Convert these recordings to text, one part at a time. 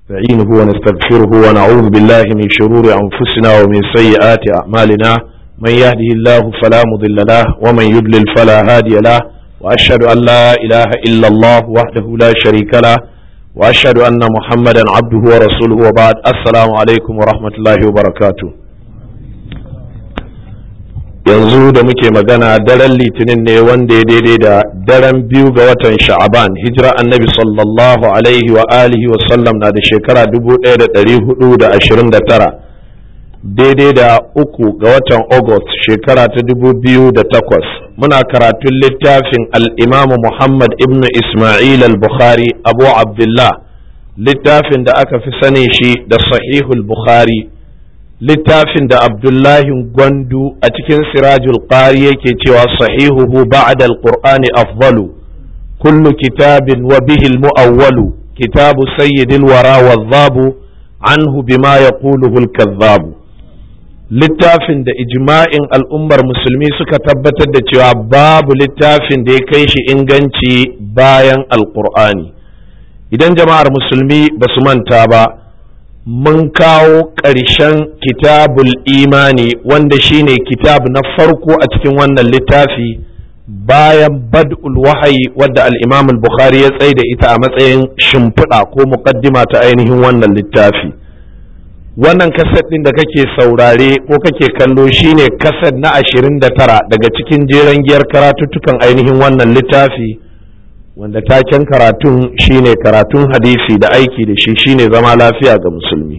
نستعينه ونستغفره ونعوذ بالله من شرور أنفسنا ومن سيئات أعمالنا من يهده الله فلا مضل له ومن يضلل فلا هادي له وأشهد أن لا إله إلا الله وحده لا شريك له وأشهد أن محمدا عبده ورسوله وبعد السلام عليكم ورحمة الله وبركاته yanzu da muke magana daren litinin ne wanda ya daidai da daren biyu ga watan sha'aban hijira annabi sallallahu alaihi wa alihi wa sallam na da shekara 1429 daidai da uku ga watan august shekara ta 2008 muna karatun littafin al'imamu muhammad ibn ismail al-bukhari abu abdullah littafin da aka fi sani shi da sahihul bukhari littafin da abdullahi gwandu a cikin sirajul qari yake cewa sahihuhu ba'da alqur'ani afdalu kullu kitabin wa bihi almu'awwalu kitabu sayyidil wara wadhabu anhu bima yaquluhu alkadhabu littafin da ijma'in al'ummar musulmi suka tabbatar da cewa babu littafin da ya kai shi inganci bayan alqur'ani idan jama'ar musulmi ba su manta ba mun kawo ƙarshen kitabul imani wanda shine kitab na farko a cikin wannan littafi bayan bad'ul wahayi wadda al-imam al-bukhari ya tsaye da ita a matsayin shimfiɗa ko muƙaddima ta ainihin wannan littafi wannan kaset ɗin da kake saurare ko kake kallo shine kaset na ashirin da tara daga cikin jeren giyar karatuttukan ainihin wannan littafi wanda taken karatun shine karatun hadisi da aiki da shi shine zama lafiya ga musulmi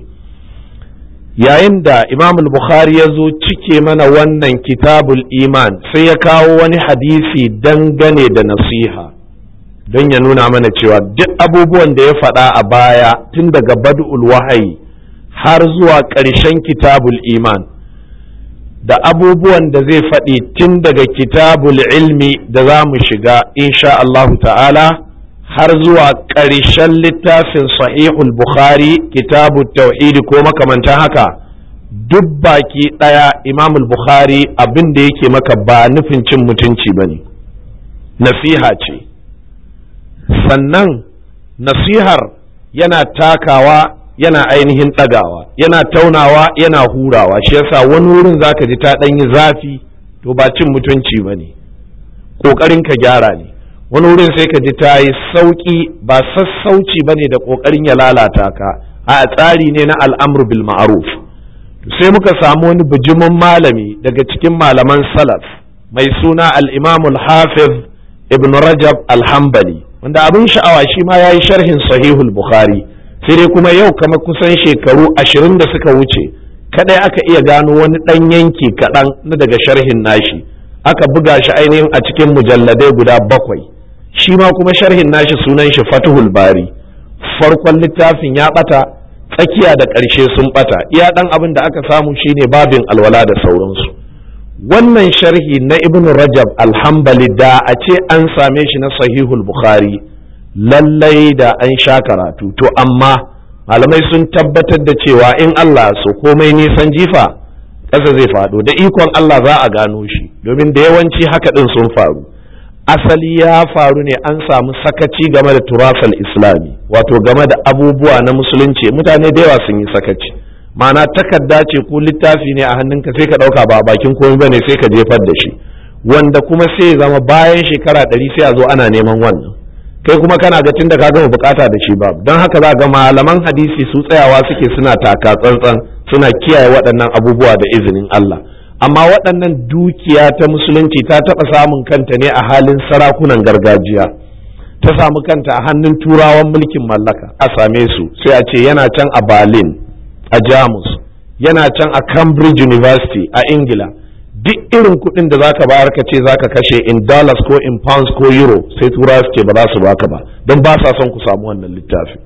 yayin da imam bukhari ya zo cike mana wannan kitabul iman sai ya kawo wani hadisi dangane da nasiha don ya nuna mana cewa duk abubuwan da ya faɗa a baya tun daga bad'ul wahayi har zuwa ƙarshen kitabul iman da abubuwan da zai faɗi tun daga kitabul ilmi da za mu shiga insha Allah ta'ala har zuwa ƙarshen littafin sahihul bukhari kitabu tauhidi ko makamantan haka duk baki ɗaya imamul bukhari abin da yake maka ba nufin cin mutunci ba ne nasiha ce sannan nasihar yana takawa yana ainihin ɗagawa yana taunawa yana hurawa shi yasa wani wurin zaka ji ta ɗan yi zafi to ba cin mutunci ba ne ƙoƙarin ka gyara ne wani wurin sai ka ji ta yi sauƙi ba sassauci ba ne da ƙoƙarin ya lalata ka a tsari ne na al'amru bil ma'ruf sai muka samu wani bijimin malami daga cikin malaman salaf mai suna al-imamul hafiz ibn rajab al-hambali wanda abin sha'awa shi ma ya yi sharhin sahihul bukhari sai dai kuma yau kamar kusan shekaru ashirin da suka wuce kadai aka iya gano wani ɗan yanki kaɗan na daga sharhin nashi aka buga shi ainihin a cikin mujalladai guda bakwai shi ma kuma sharhin nashi sunan shi fatuhul bari farkon littafin ya ɓata tsakiya da ƙarshe sun ɓata iya ɗan abin da aka samu shine babin alwala da sauransu wannan sharhi na ibn rajab alhambali da a ce an same shi na sahihul bukhari lallai da an sha karatu to amma malamai sun tabbatar da cewa in Allah so komai nisan jifa ƙasa zai faɗo da ikon Allah za a gano shi domin da yawanci haka ɗin sun faru asali ya faru ne an samu sakaci game da turasal islami wato game da abubuwa na musulunci mutane da yawa sun yi sakaci ma'ana takarda ce ko littafi ne a hannunka sai ka ɗauka ba bakin komai bane sai ka jefar da shi wanda kuma sai zama bayan shekara ɗari sai a zo ana neman wannan kai kuma kana ga tunda ka gama bukata da shi ba don haka za ga malaman hadisi su tsayawa suke suna taka tsantsan suna kiyaye waɗannan abubuwa da izinin Allah amma waɗannan dukiya ta musulunci ta taɓa samun kanta ne a halin sarakunan gargajiya ta samu kanta a hannun turawan mulkin mallaka a same su sai a ce yana can a Berlin a Jamus yana can a Cambridge University a Ingila duk irin kuɗin da zaka bayar ka ce zaka kashe in dollars ko in pounds ko euro sai tura suke ba za su baka ba don ba sa son ku samu wannan littafi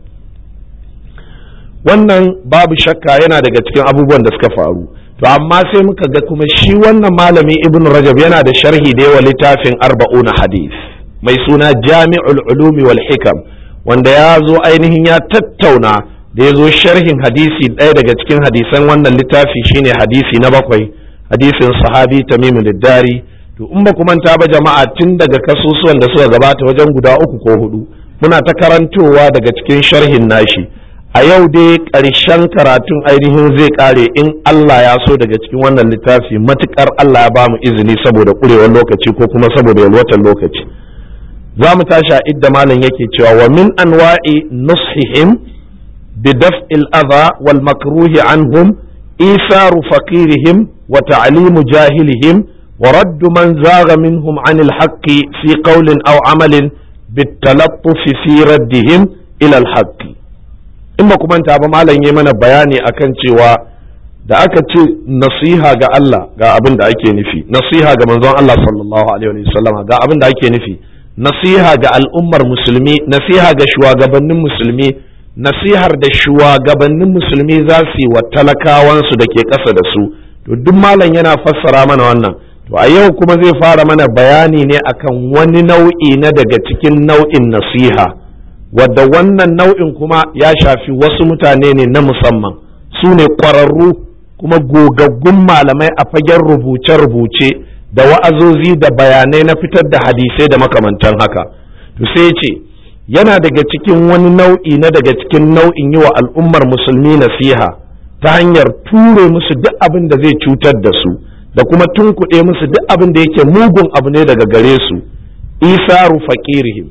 wannan babu shakka yana daga cikin abubuwan da suka faru to amma sai muka ga kuma shi wannan malami ibn rajab yana da sharhi da yawa littafin arba'una hadith mai suna jami'ul ulumi wal hikam wanda ya zo ainihin ya tattauna da ya zo sharhin hadisi ɗaya daga cikin hadisan wannan littafi shine hadisi na bakwai hadisin sahabi tamimu liddari to in ba manta ba jama'a tun daga kasusuwan da suka gabata wajen guda uku ko hudu muna ta karantowa daga cikin sharhin nashi a yau dai ƙarshen karatun ainihin zai ƙare in Allah ya so daga cikin wannan littafi matuƙar Allah ya ba mu izini saboda ƙurewar lokaci ko kuma saboda yalwatar lokaci za mu tashi a idda malam yake cewa wa min anwa'i nushihim bi daf'il adha wal makruhi anhum isaru faqirihim wa ta'limu jahilihim wa raddu man zaga minhum anil haqqi fi qawlin aw amalin bit talattuf fi raddihim ila al haqqi in ba kuma ta ba malam yi mana bayani akan cewa da aka ce nasiha ga Allah ga abin da ake nufi nasiha ga manzon Allah sallallahu alaihi wasallam ga abin da ake nufi nasiha ga al'ummar musulmi nasiha ga shugabannin musulmi nasihar da shugabannin musulmi za su yi wa talakawansu da ke ƙasa da su to duk malam yana fassara mana wannan to a yau kuma zai fara mana bayani ne akan wani nau'i na daga cikin nau'in nasiha wadda wannan nau'in kuma ya shafi wasu mutane ne na musamman su ne ƙwararru kuma gogaggun malamai a fagen rubuce-rubuce da wa'azozi da bayanai na fitar da hadisai da makamantan haka to sai ce yana daga cikin wani nau'i na daga cikin nau'in yi wa al'ummar musulmi nasiha ta hanyar ture musu duk abin da zai cutar da su da kuma tunkuɗe musu duk abin da yake mugun abu ne daga gare su isaru faƙirihim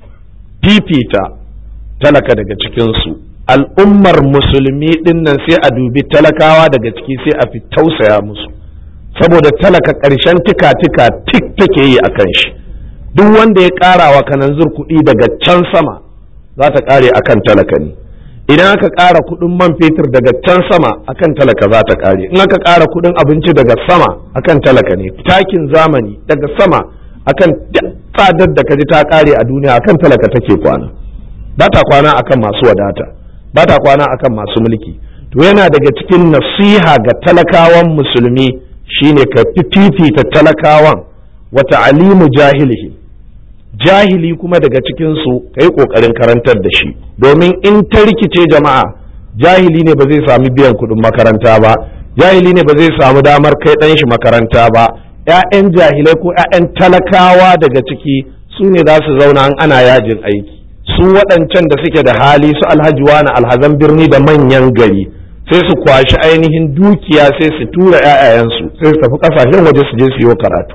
fifita talaka daga cikinsu al'ummar musulmi ɗin nan sai a dubi talakawa daga ciki sai a fi tausaya musu saboda talaka ƙarshen tika-tika tik take yi a kan shi duk wanda ya ƙara wa kananzir kuɗi daga can sama za ta ƙare a kan talaka ne idan aka ƙara kuɗin man fetur daga can sama a kan talaka za ta ƙare in aka ƙara kuɗin abinci daga sama a kan talaka ne takin zamani daga sama akan tsadar da kaji ta ƙare a duniya akan talaka take kwana ba ta kwana akan masu wadata ba ta kwana akan masu mulki to yana daga cikin nasiha ga talakawan musulmi shine ka fifita talakawan wata alimu jahilihi jahili kuma daga cikinsu ka yi ƙoƙarin karantar da shi domin in ta rikice jama'a jahili ne ba zai sami biyan kuɗin makaranta ba jahili ne ba zai samu damar kai ɗan shi makaranta ba 'ya'yan jahilai ko 'ya'yan talakawa daga ciki su ne za su zauna an ana yajin aiki su waɗancan da suke da hali su alhaji wani alhazan birni da manyan gari sai su kwashi ainihin dukiya sai su tura 'ya'yayensu sai su tafi ƙasashen waje su je su yi karatu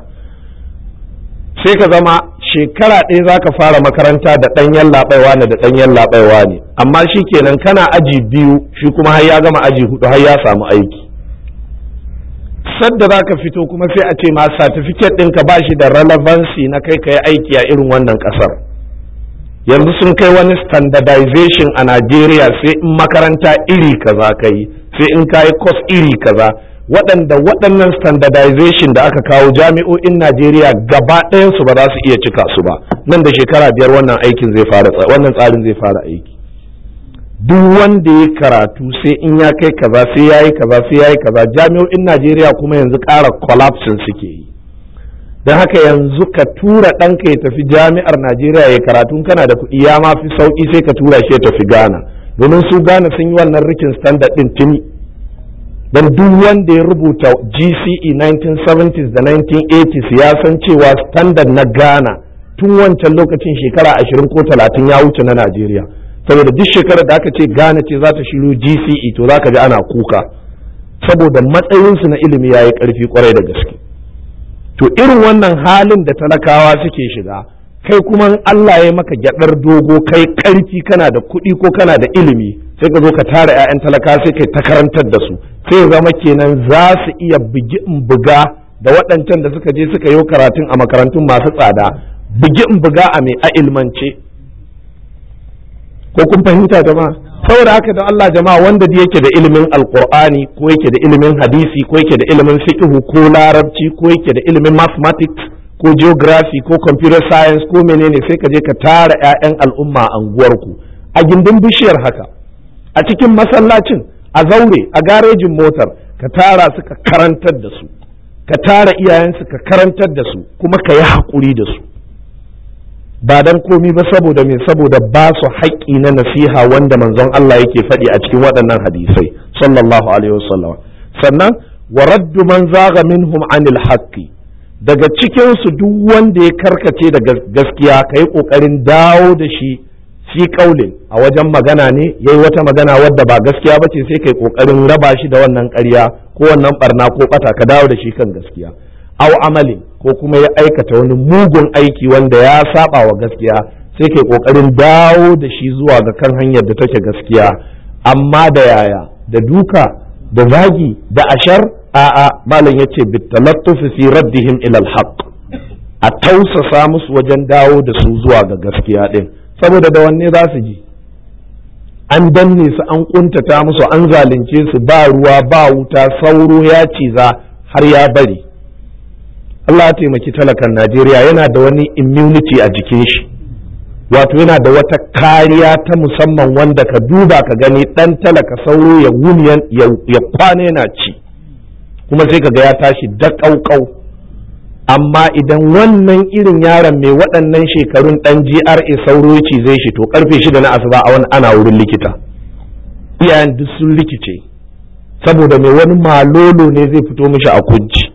sai ka zama shekara ɗaya za ka fara makaranta da ɗanyen laɓaiwa ne da ɗanyen laɓaiwa ne amma shi kenan kana aji biyu shi kuma har ya gama aji hudu har ya samu aiki sadda za ka fito kuma sai a ce ma satifiket ɗinka ba shi da relevancy na kai ka yi aiki a irin wannan ƙasar yanzu sun kai wani standardization a Najeriya sai in makaranta iri kaza ka yi sai in ka yi course iri kaza waɗanda waɗannan standardization da aka kawo jami'o'in Najeriya gaba ɗayansu ba za su iya cika su ba nan da shekara biyar wannan aikin zai fara wannan tsarin zai fara aiki duk wanda ya karatu sai in ya kai kaza sai ya yi kaza sai ya yi kaza jami'o'in Najeriya kuma yanzu ƙara collapsing suke yi don haka yanzu ka tura ɗanka ya tafi jami'ar Najeriya ya karatu kana da kuɗi ya ma fi sauƙi sai ka tura shi ya tafi Ghana domin su Ghana sun yi wannan rikin standard ɗin tuni don duk wanda ya rubuta GCE 1970s da 1980s ya san cewa standard na Ghana tun wancan lokacin shekara 20 ko 30 ya wuce na Najeriya saboda duk shekarar da aka ce Ghana ce za ta shiru GCE to za ka ji ana kuka saboda matsayinsu na ilimi ya yi ƙarfi kwarai da gaske to irin wannan halin da talakawa suke shiga kai kuma Allah ya maka gyaɗar dogo kai ƙarfi kana da kuɗi ko kana da ilimi sai ka zo ka tara 'ya'yan talaka sai kai ta karantar da su sai zama kenan za su iya bugi in buga da waɗancan da suka je suka yi karatun a makarantun masu tsada bugi in buga a mai a ilmance ko kun fahimta jama'a saboda haka da Allah jama'a wanda da yake da ilimin alqur'ani ko yake da ilimin hadisi ko yake da ilimin fiqh ko larabci ko yake da ilimin mathematics ko geography ko computer science ko menene sai ka je ka tara 'ya'yan al'umma a anguwarku a gindin bishiyar haka a cikin masallacin a zaure a garejin motar ka tara su ka karantar da su ka tara iyayensu ka karantar da su kuma ka yi haƙuri da su ba dan komi ba saboda me saboda ba su haƙƙi na nasiha wanda manzon Allah yake faɗi a cikin waɗannan hadisai sallallahu alaihi wasallam sannan wa raddu man zaga minhum anil haqqi daga cikin su duk wanda ya karkace daga gaskiya kai kokarin dawo da shi fi kaulin a wajen magana ne yayi wata magana wadda ba gaskiya bace sai kai kokarin raba shi da wannan ƙarya ko wannan barna ko bata ka dawo da shi kan gaskiya aw amalin ko kuma ya aikata wani mugun aiki wanda ya saba wa gaskiya sai kai kokarin dawo da shi zuwa ga kan hanyar da take gaskiya amma da yaya da duka da zagi da ashar a'a malam yace bitalattufi fi raddihim ila alhaq a tausasa musu wajen dawo da su zuwa ga gaskiya din saboda da wanne za su ji an danne su an kuntata musu an zalunce su ba ruwa ba wuta sauro ya ciza har ya bari Allah ya taimaki talakan Najeriya yana da wani immunity a jikin shi wato yana da wata kariya ta musamman wanda ka duba ka gani dan talaka sauro ya wuni ya kwana yana ci kuma sai ka ga ya tashi da ƙauƙau amma idan wannan irin yaron mai waɗannan shekarun ɗan GRA sauro ci zai shi to karfe shida na asuba a wani ana wurin likita iyayen duk sun rikice saboda mai wani malolo ne zai fito mishi a kunci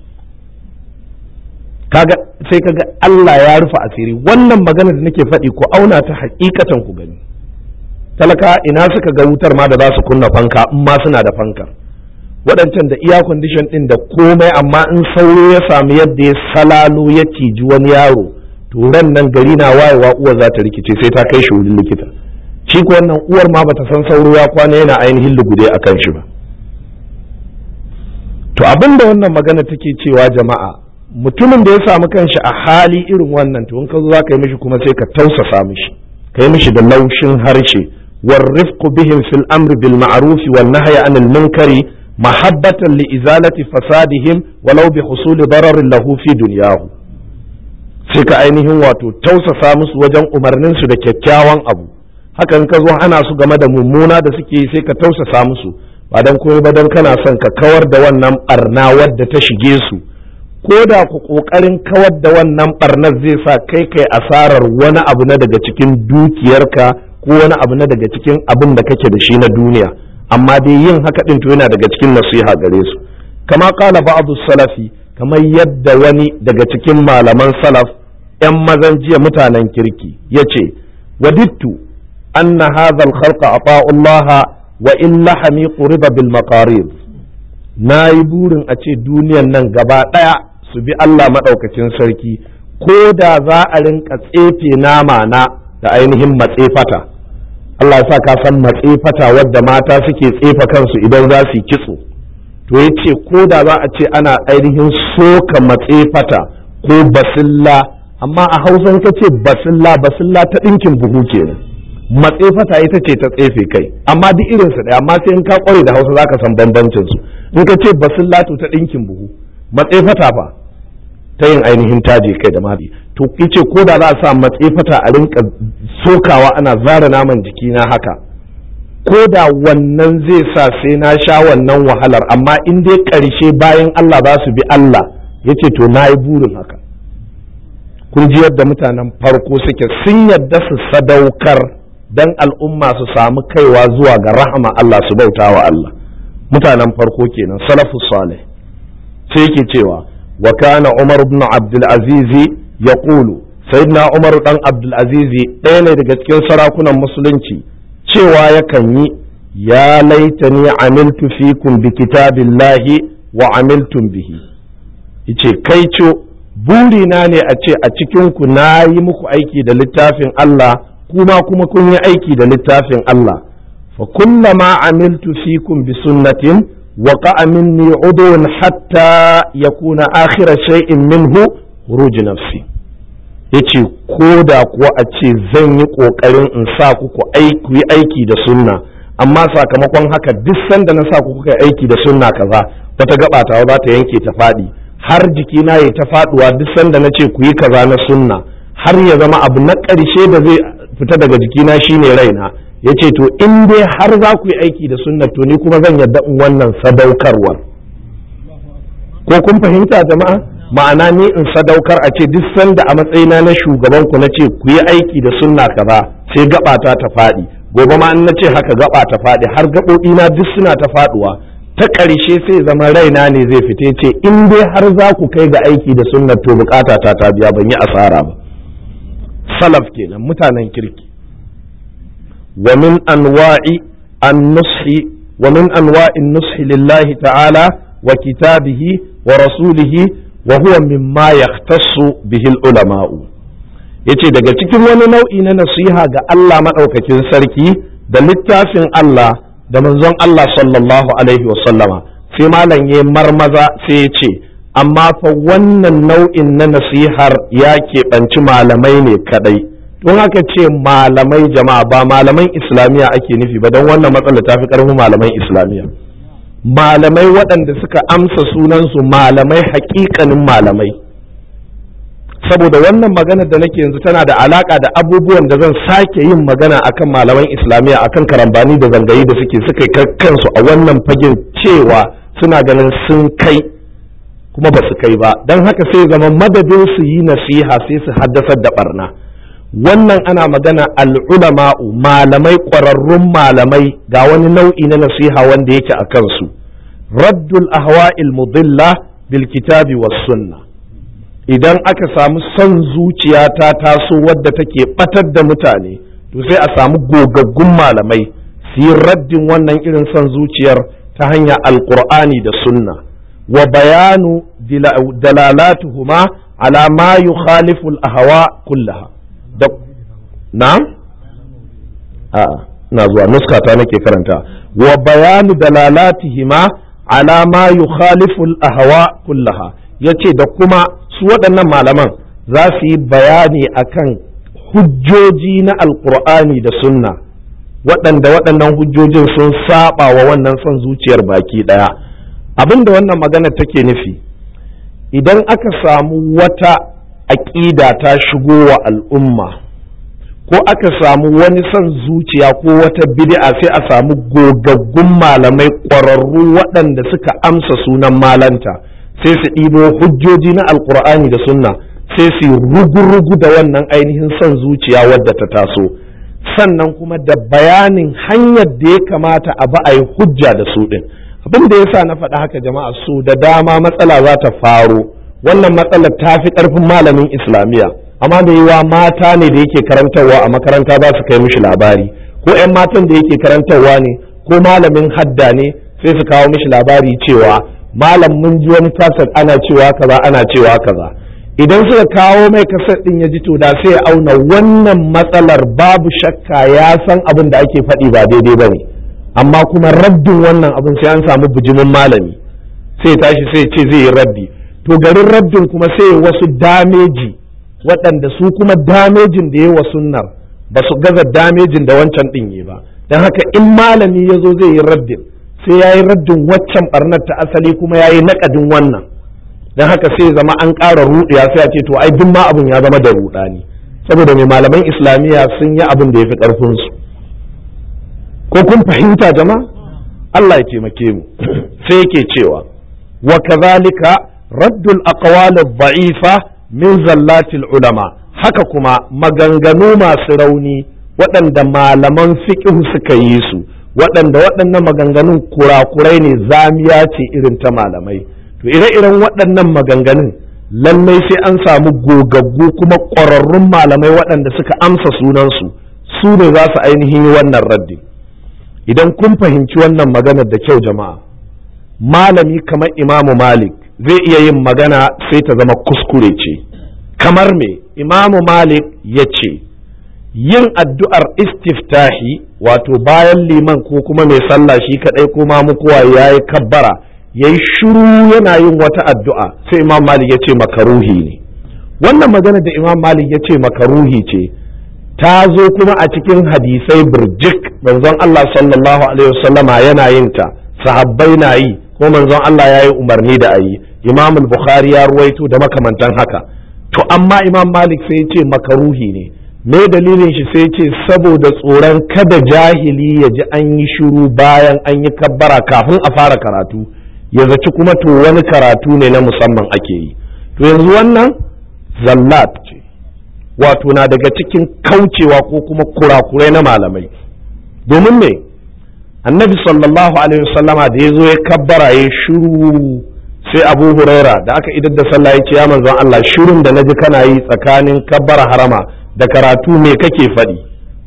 kaga sai kaga Allah ya rufe asiri wannan magana da nake faɗi ku auna ta hakikatan ku gani talaka ina suka ga wutar ma da za su kunna fanka in ma suna da fankar waɗancan da iya condition ɗin da komai amma in sauro ya samu yadda ya salalo ya ciji wani yaro to ran nan gari na wayewa uwar za ta rikice sai ta kai shi wurin likita shi ko wannan uwar ma bata san sauro ya kwana yana ainihin lugude a kan shi ba to abin da wannan magana take cewa jama'a mutumin da ya samu kanshi a hali irin wannan to in ka zo za ka yi mishi kuma sai ka tausasa mishi ka yi mishi da laushin harshe والرفق بهم في الأمر بالمعروف والنهي عن المنكر محبة لإزالة فسادهم ولو بحصول ضرر له في دنياه sai ka ainihin wato tausasa musu wajen umarninsu da kyakkyawan abu hakan ka zo ana su game da mummuna da suke yi sai ka tausasa musu ba don komai ba don kana son ka kawar da wannan barna wadda ta shige su ko da ku kokarin kawar da wannan barnar zai sa kai kai asarar wani abu na daga cikin dukiyarka ko wani abu na daga cikin abin da kake da shi na duniya amma dai yin haka din to yana daga cikin nasiha gare su kama kala ba'du salafi kamar yadda wani daga cikin malaman salaf yan mazan jiya mutanen kirki yace wadittu anna hadha al-khalqa ata'u Allah wa in lahami quriba bil maqarid nayi burin a ce duniyan nan gaba daya su bi Allah madaukakin sarki ko da za a rinka tsefe nama na da ainihin matsefata Allah sa ka san matsefata wadda mata suke tsefa kansu idan za su yi kitso to ya ce ko da za a ce ana ainihin soka matsefata ko basilla amma a hausan ka ce basilla basilla ta ɗinkin buhu kenan matsefata ita ce ta tsefe kai amma duk irin su ɗaya amma sai in ka kware da hausa zaka san bambancin su in ka ce basilla to ta ɗinkin buhu matsefata fa ta yin ainihin taje kai da mabi to yace ko da za a sa matsefata a rinka sokawa ana zara naman jikina haka ko da wannan zai sa sai na sha wannan wahalar amma in dai ƙarshe bayan Allah za su bi Allah yace to na yi burin haka kun ji yadda mutanen farko suke sun yadda su sadaukar dan al'umma su samu kaiwa zuwa ga rahama Allah su bauta wa Allah mutanen farko kenan salafus salih sai yake cewa wa kana Umar ibn Abdul Aziz yaqulu sayyidina Umar dan Abdul Aziz ɗaya ne daga cikin sarakunan musulunci cewa yakan yi ya laitani amiltu fikum bi kitabillahi wa amiltum bihi yace kai co burina ne a ce a cikin ku na yi muku aiki da littafin Allah kuma kuma kun yi aiki da littafin Allah fa kullama amiltu fikum bi sunnatin وقع مني عضو حتى يكون آخر شيء منه خروج نفسي yace ko da kuwa a ce zan yi ƙoƙarin in sa ku ku yi aiki da sunna amma sakamakon haka duk sanda na sa ku kuka aiki da sunna kaza wata gaba ta za ta yanke ta faɗi har jikina ya ta faɗuwa duk sanda na ce ku yi kaza na sunna har ya zama abu na ƙarshe da zai fita daga jikina shine raina ya ce to in dai har za ku yi aiki da sunna to ni kuma zan yadda in wannan sadaukarwar ko kun fahimta jama'a ma'ana ni in sadaukar a ce duk sanda a matsayina na shugaban ku na ce ku yi aiki da sunna kaza sai gabata ta faɗi gobe ma in na ce haka gaba ta faɗi har gaɓoɓi na duk suna ta faɗuwa ta ƙarshe sai zama raina ne zai fite ce in dai har za ku kai ga aiki da sunna to bukata ta ta biya ban yi asara ba salaf kenan mutanen kirki wa min anwa'i an-nushi wa min anwa'i an-nushi lillahi ta'ala wa kitabihi wa rasulihi wa huwa mimma yahtassu bihi al-ulama'u yace daga cikin wani nau'i na nasiha ga Allah madaukakin sarki da littafin Allah da manzon Allah sallallahu alaihi wa sallama sai malam ya marmaza sai ya ce amma fa wannan nau'in na nasihar ya keɓanci malamai ne kadai don haka ce malamai jama'a ba malaman islamiyya ake nufi ba don wannan matsala ta fi ƙarfin malaman islamiyya malamai waɗanda suka amsa sunansu malamai haƙiƙanin malamai saboda wannan magana da nake yanzu tana da alaka da abubuwan da zan sake yin magana akan malaman islamiyya akan karambani da zangayi da suke suka kai kansu a wannan fagen cewa suna ganin sun kai kuma ba su kai ba don haka sai zama madadin su yi nasiha sai su haddasar da barna wannan ana magana al'ulama'u malamai ƙwararrun malamai ga wani nau'i na nasiha wanda yake a kansu raddul ahwa'il mudilla bil kitabi was sunna idan aka samu son zuciya ta taso wadda take batar da mutane to sai a samu gogaggun malamai su yi raddin wannan irin son zuciyar ta hanyar alkur'ani da sunna wa bayanu dalalatuhuma ala ma yukhalifu al-ahwa kullaha da na'am a na zuwa nuskata nake karanta wa bayanu dalalatihima ala ma yukhalifu al-ahwa kullaha yace da kuma su waɗannan malaman za su yi bayani akan hujjoji na alkur'ani da sunna waɗanda waɗannan hujjojin sun saba wa wannan son zuciyar baki ɗaya abin da wannan magana take nufi idan aka samu wata aƙida ta shigo wa al'umma ko aka samu wani son zuciya ko wata bid'a sai a samu gogaggun malamai ƙwararru waɗanda suka amsa sunan malanta sai su ɗibo hujjoji na alkur'ani da sunna sai su rugu-rugu da wannan ainihin son zuciya wadda ta taso sannan kuma da bayanin hanyar da ya kamata a ba a yi hujja da su ɗin abin da ya sa na faɗa haka jama'a su da dama matsala za ta faro wannan matsalar ta fi ƙarfin malamin islamiyya amma da yiwa mata ne da yake karantarwa a makaranta za su kai mishi labari ko 'yan matan da yake karantarwa ne ko malamin hadda ne sai su kawo mishi labari cewa malam mun ji wani kaset ana cewa kaza ana cewa kaza idan suka kawo mai kaset din ya ji to da sai ya auna wannan matsalar babu shakka ya san abin da ake faɗi ba daidai ba ne amma kuma raddin wannan abin sai an samu bijimin malami sai tashi sai ce zai yi raddi to garin raddin kuma sai wasu dameji waɗanda su kuma damejin da ya wa sunnar ba su gaza damejin da wancan ɗin yi ba don haka in malami ya zo zai yi raddin sai ya yi raddin waccan barnar ta asali kuma ya yi naƙadin wannan don haka sai zama an ƙara ruɗiya sai a ce to ai duk ma abin ya zama da ruɗani saboda mai malaman islamiyya sun yi abin da ya fi ƙarfinsu ko kun fahimta jama'a Allah ya taimake mu sai yake cewa wa kazalika raddul aqwal dha'ifa min zallatil ulama haka kuma maganganu masu rauni waɗanda malaman fiqh suka yi su waɗanda waɗannan maganganun kurakurai ne zamiya ce irin ta malamai to ire-iren waɗannan maganganun lallai sai an samu gogaggu kuma ƙwararrun malamai waɗanda suka amsa sunansu su ne za su ainihin yi wannan raddi idan kun fahimci wannan maganar da kyau jama'a malami kamar imamu malik zai iya yin magana sai ta zama kuskure ce kamar me imamu malik ya ce yin addu'ar istiftahi wato bayan liman ko kuma mai sallah shi kadai ko mamu kowa ya yi kabbara ya yi shuru yana yin wata addu'a sai imam malik ya ce makaruhi ne wannan magana da imam malik ya ce makaruhi ce ta zo kuma a cikin hadisai birjik manzon Allah sallallahu alaihi wasallama yana yin ta sahabbai na yi ko manzon Allah ya yi umarni da a yi imam bukhari ya ruwaito da makamantan haka to amma imam malik sai ya ce makaruhi ne me dalilin shi sai ce saboda tsoron kada jahili ya ji an yi shiru bayan an yi kabbara kafin a fara karatu ya zaci kuma to wani karatu ne na musamman ake yi to yanzu wannan zallat ce wato na daga cikin kaucewa ko kuma kurakurai na malamai domin me annabi sallallahu alaihi wasallama da ya zo ya kabbara ya shiru sai abu huraira da aka idar da sallah ya ce ya manzon Allah shirin da naji kana yi tsakanin kabbara harama da karatu me kake faɗi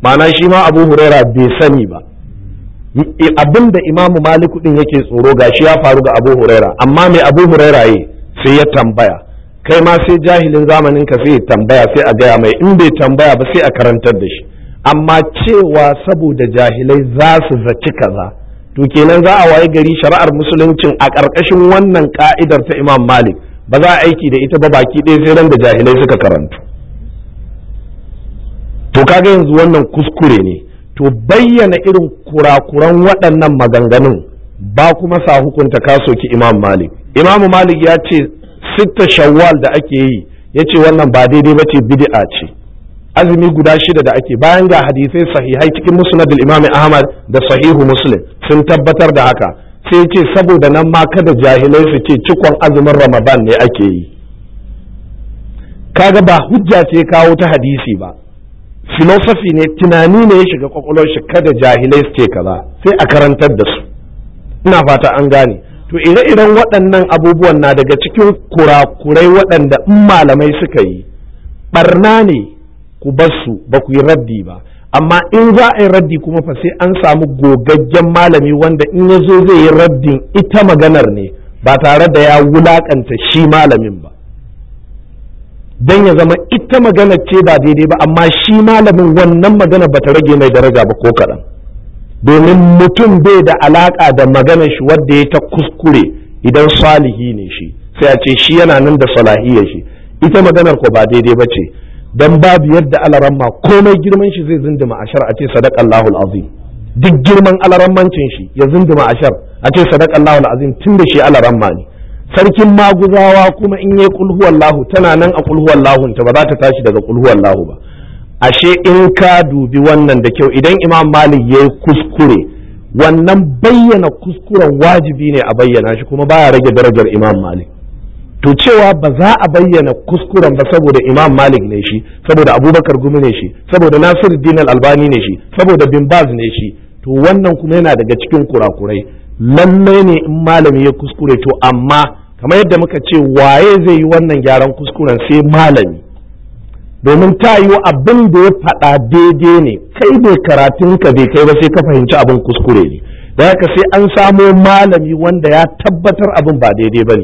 ma'ana shi ma abu huraira bai sani ba abin da imamu maliku din yake tsoro gashi ya faru ga abu huraira amma mai abu huraira yi sai ya tambaya kai ma sai jahilin zamanin ka sai ya tambaya sai a gaya mai in bai tambaya ba sai a karantar da shi amma cewa saboda jahilai za su zaci kaza to kenan za a waye gari shari'ar musuluncin a ƙarƙashin wannan ka'idar ta imam malik ba za a aiki da ita ba baki ɗaya sai ran da jahilai suka karantu to kaga yanzu wannan kuskure ne to bayyana irin kurakuran waɗannan maganganun ba kuma sa hukunta ka soki imam malik imam malik ya ce sitta shawwal da ake yi ya ce wannan ba daidai ba ce bid'a ce azumi guda shida da ake bayan ga hadisai sahihai cikin musnadul imam ahmad da sahihu muslim sun tabbatar da haka sai ce saboda nan ma kada jahilai su ce cikon azumin ramadan ne ake yi kaga ba hujja ce kawo ta hadisi ba filosofi ne tunani ne ya shiga kwakwalwar shi kada jahilai su ce kaza sai a karantar da su ina fata an gane to ire-iren waɗannan abubuwan na daga cikin kurakurai waɗanda in malamai suka yi barna ne ku bar su ba ku yi raddi ba amma in za a yi raddi kuma fa sai an samu gogaggen malami wanda in ya zo zai yi raddin ita maganar ne ba tare da ya wulakanta shi malamin ba don ya zama ita magana ce ba daidai ba amma shi malamin wannan magana ba ta rage mai daraja ba ko kaɗan domin mutum bai da alaƙa da maganar shi wadda ya ta kuskure idan salihi ne shi sai a ce shi yana nan da salahiyar shi ita maganar ko ba daidai ba ce don babu yadda alaramma komai girman shi zai zinduma ashar a ce sadaqallahu azim duk girman alarammancin shi ya zinduma ashar a ce sadaqallahu azim tun da shi alaramma ne sarkin maguzawa kuma in yi kulhuwallahu tana nan a kulhuwallahun ta ba za ta tashi daga kulhuwallahu ba ashe in ka dubi wannan da kyau idan imam malik ya yi kuskure wannan bayyana kuskuren wajibi ne a bayyana shi kuma baya rage darajar imam malik to cewa ba za a bayyana kuskuren ba saboda imam malik ne shi saboda abubakar gumi ne shi saboda nasiru dinar albani ne shi saboda bin baz ne shi to wannan kuma yana daga cikin kurakurai lallai ne in malami ya kuskure to amma kamar yadda muka ce waye zai yi wannan gyaran kuskuren sai malami domin ta yi abin da ya faɗa daidai ne kai bai karatun ka bai kai ba sai ka fahimci abin kuskure ne da haka sai an samo malami wanda ya tabbatar abin ba daidai ba ne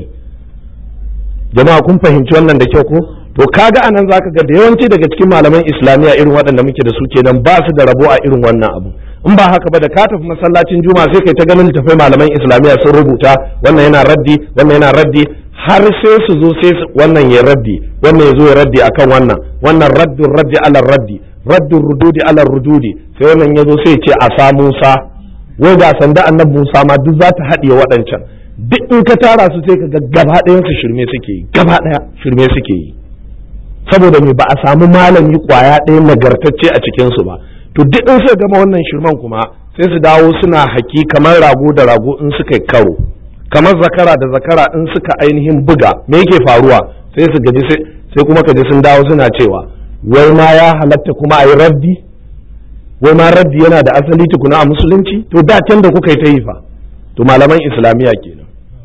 jama'a kun fahimci wannan da kyau ko to kaga anan zaka ga da yawanci daga cikin malaman islamiyya irin waɗanda muke da su kenan ba su da rabo a irin wannan abu in ba haka ba da ka tafi masallacin juma'a sai kai ta ganin tafai malaman islamiyya sun rubuta wannan yana raddi wannan yana raddi har sai su zo sai wannan ya raddi wannan ya zo ya raddi akan wannan wannan raddun raddi ala raddi raddun rududi ala rududi sai wannan ya zo sai ya ce a sa Musa wai ga sanda annabi Musa ma duk za ta haɗiye waɗancan duk in ka tara su sai ka ga gaba ɗayan su shirme suke yi gaba ɗaya shirme suke yi saboda me ba a samu malami kwaya ɗaya nagartacce a cikin su ba to duk in suka gama wannan shirman kuma sai su dawo suna haki kamar rago da rago in suka yi karo kamar zakara da zakara in suka ainihin buga me yake faruwa sai su gaji sai kuma kaji sun dawo suna cewa wai ma ya halatta kuma a yi raddi wai ma raddi yana da asali tukuna a musulunci to da can da kuka yi ta yi fa to malaman islamiyya kenan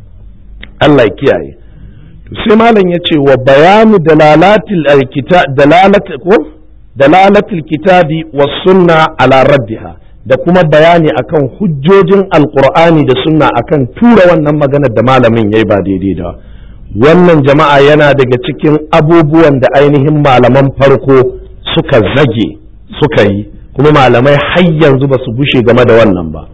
Allah ya kiyaye to sai malam ya ce wa bayanu dalalatil kitab dalalat ko dalalatul kitabi was sunna ala raddiha da kuma bayani akan hujjojin alqur'ani da sunna akan tura wannan maganar da malamin yayi ba daidai da wannan jama'a yana daga cikin abubuwan da ainihin malaman farko suka zage suka yi kuma malamai har yanzu ba su gushe game da wannan ba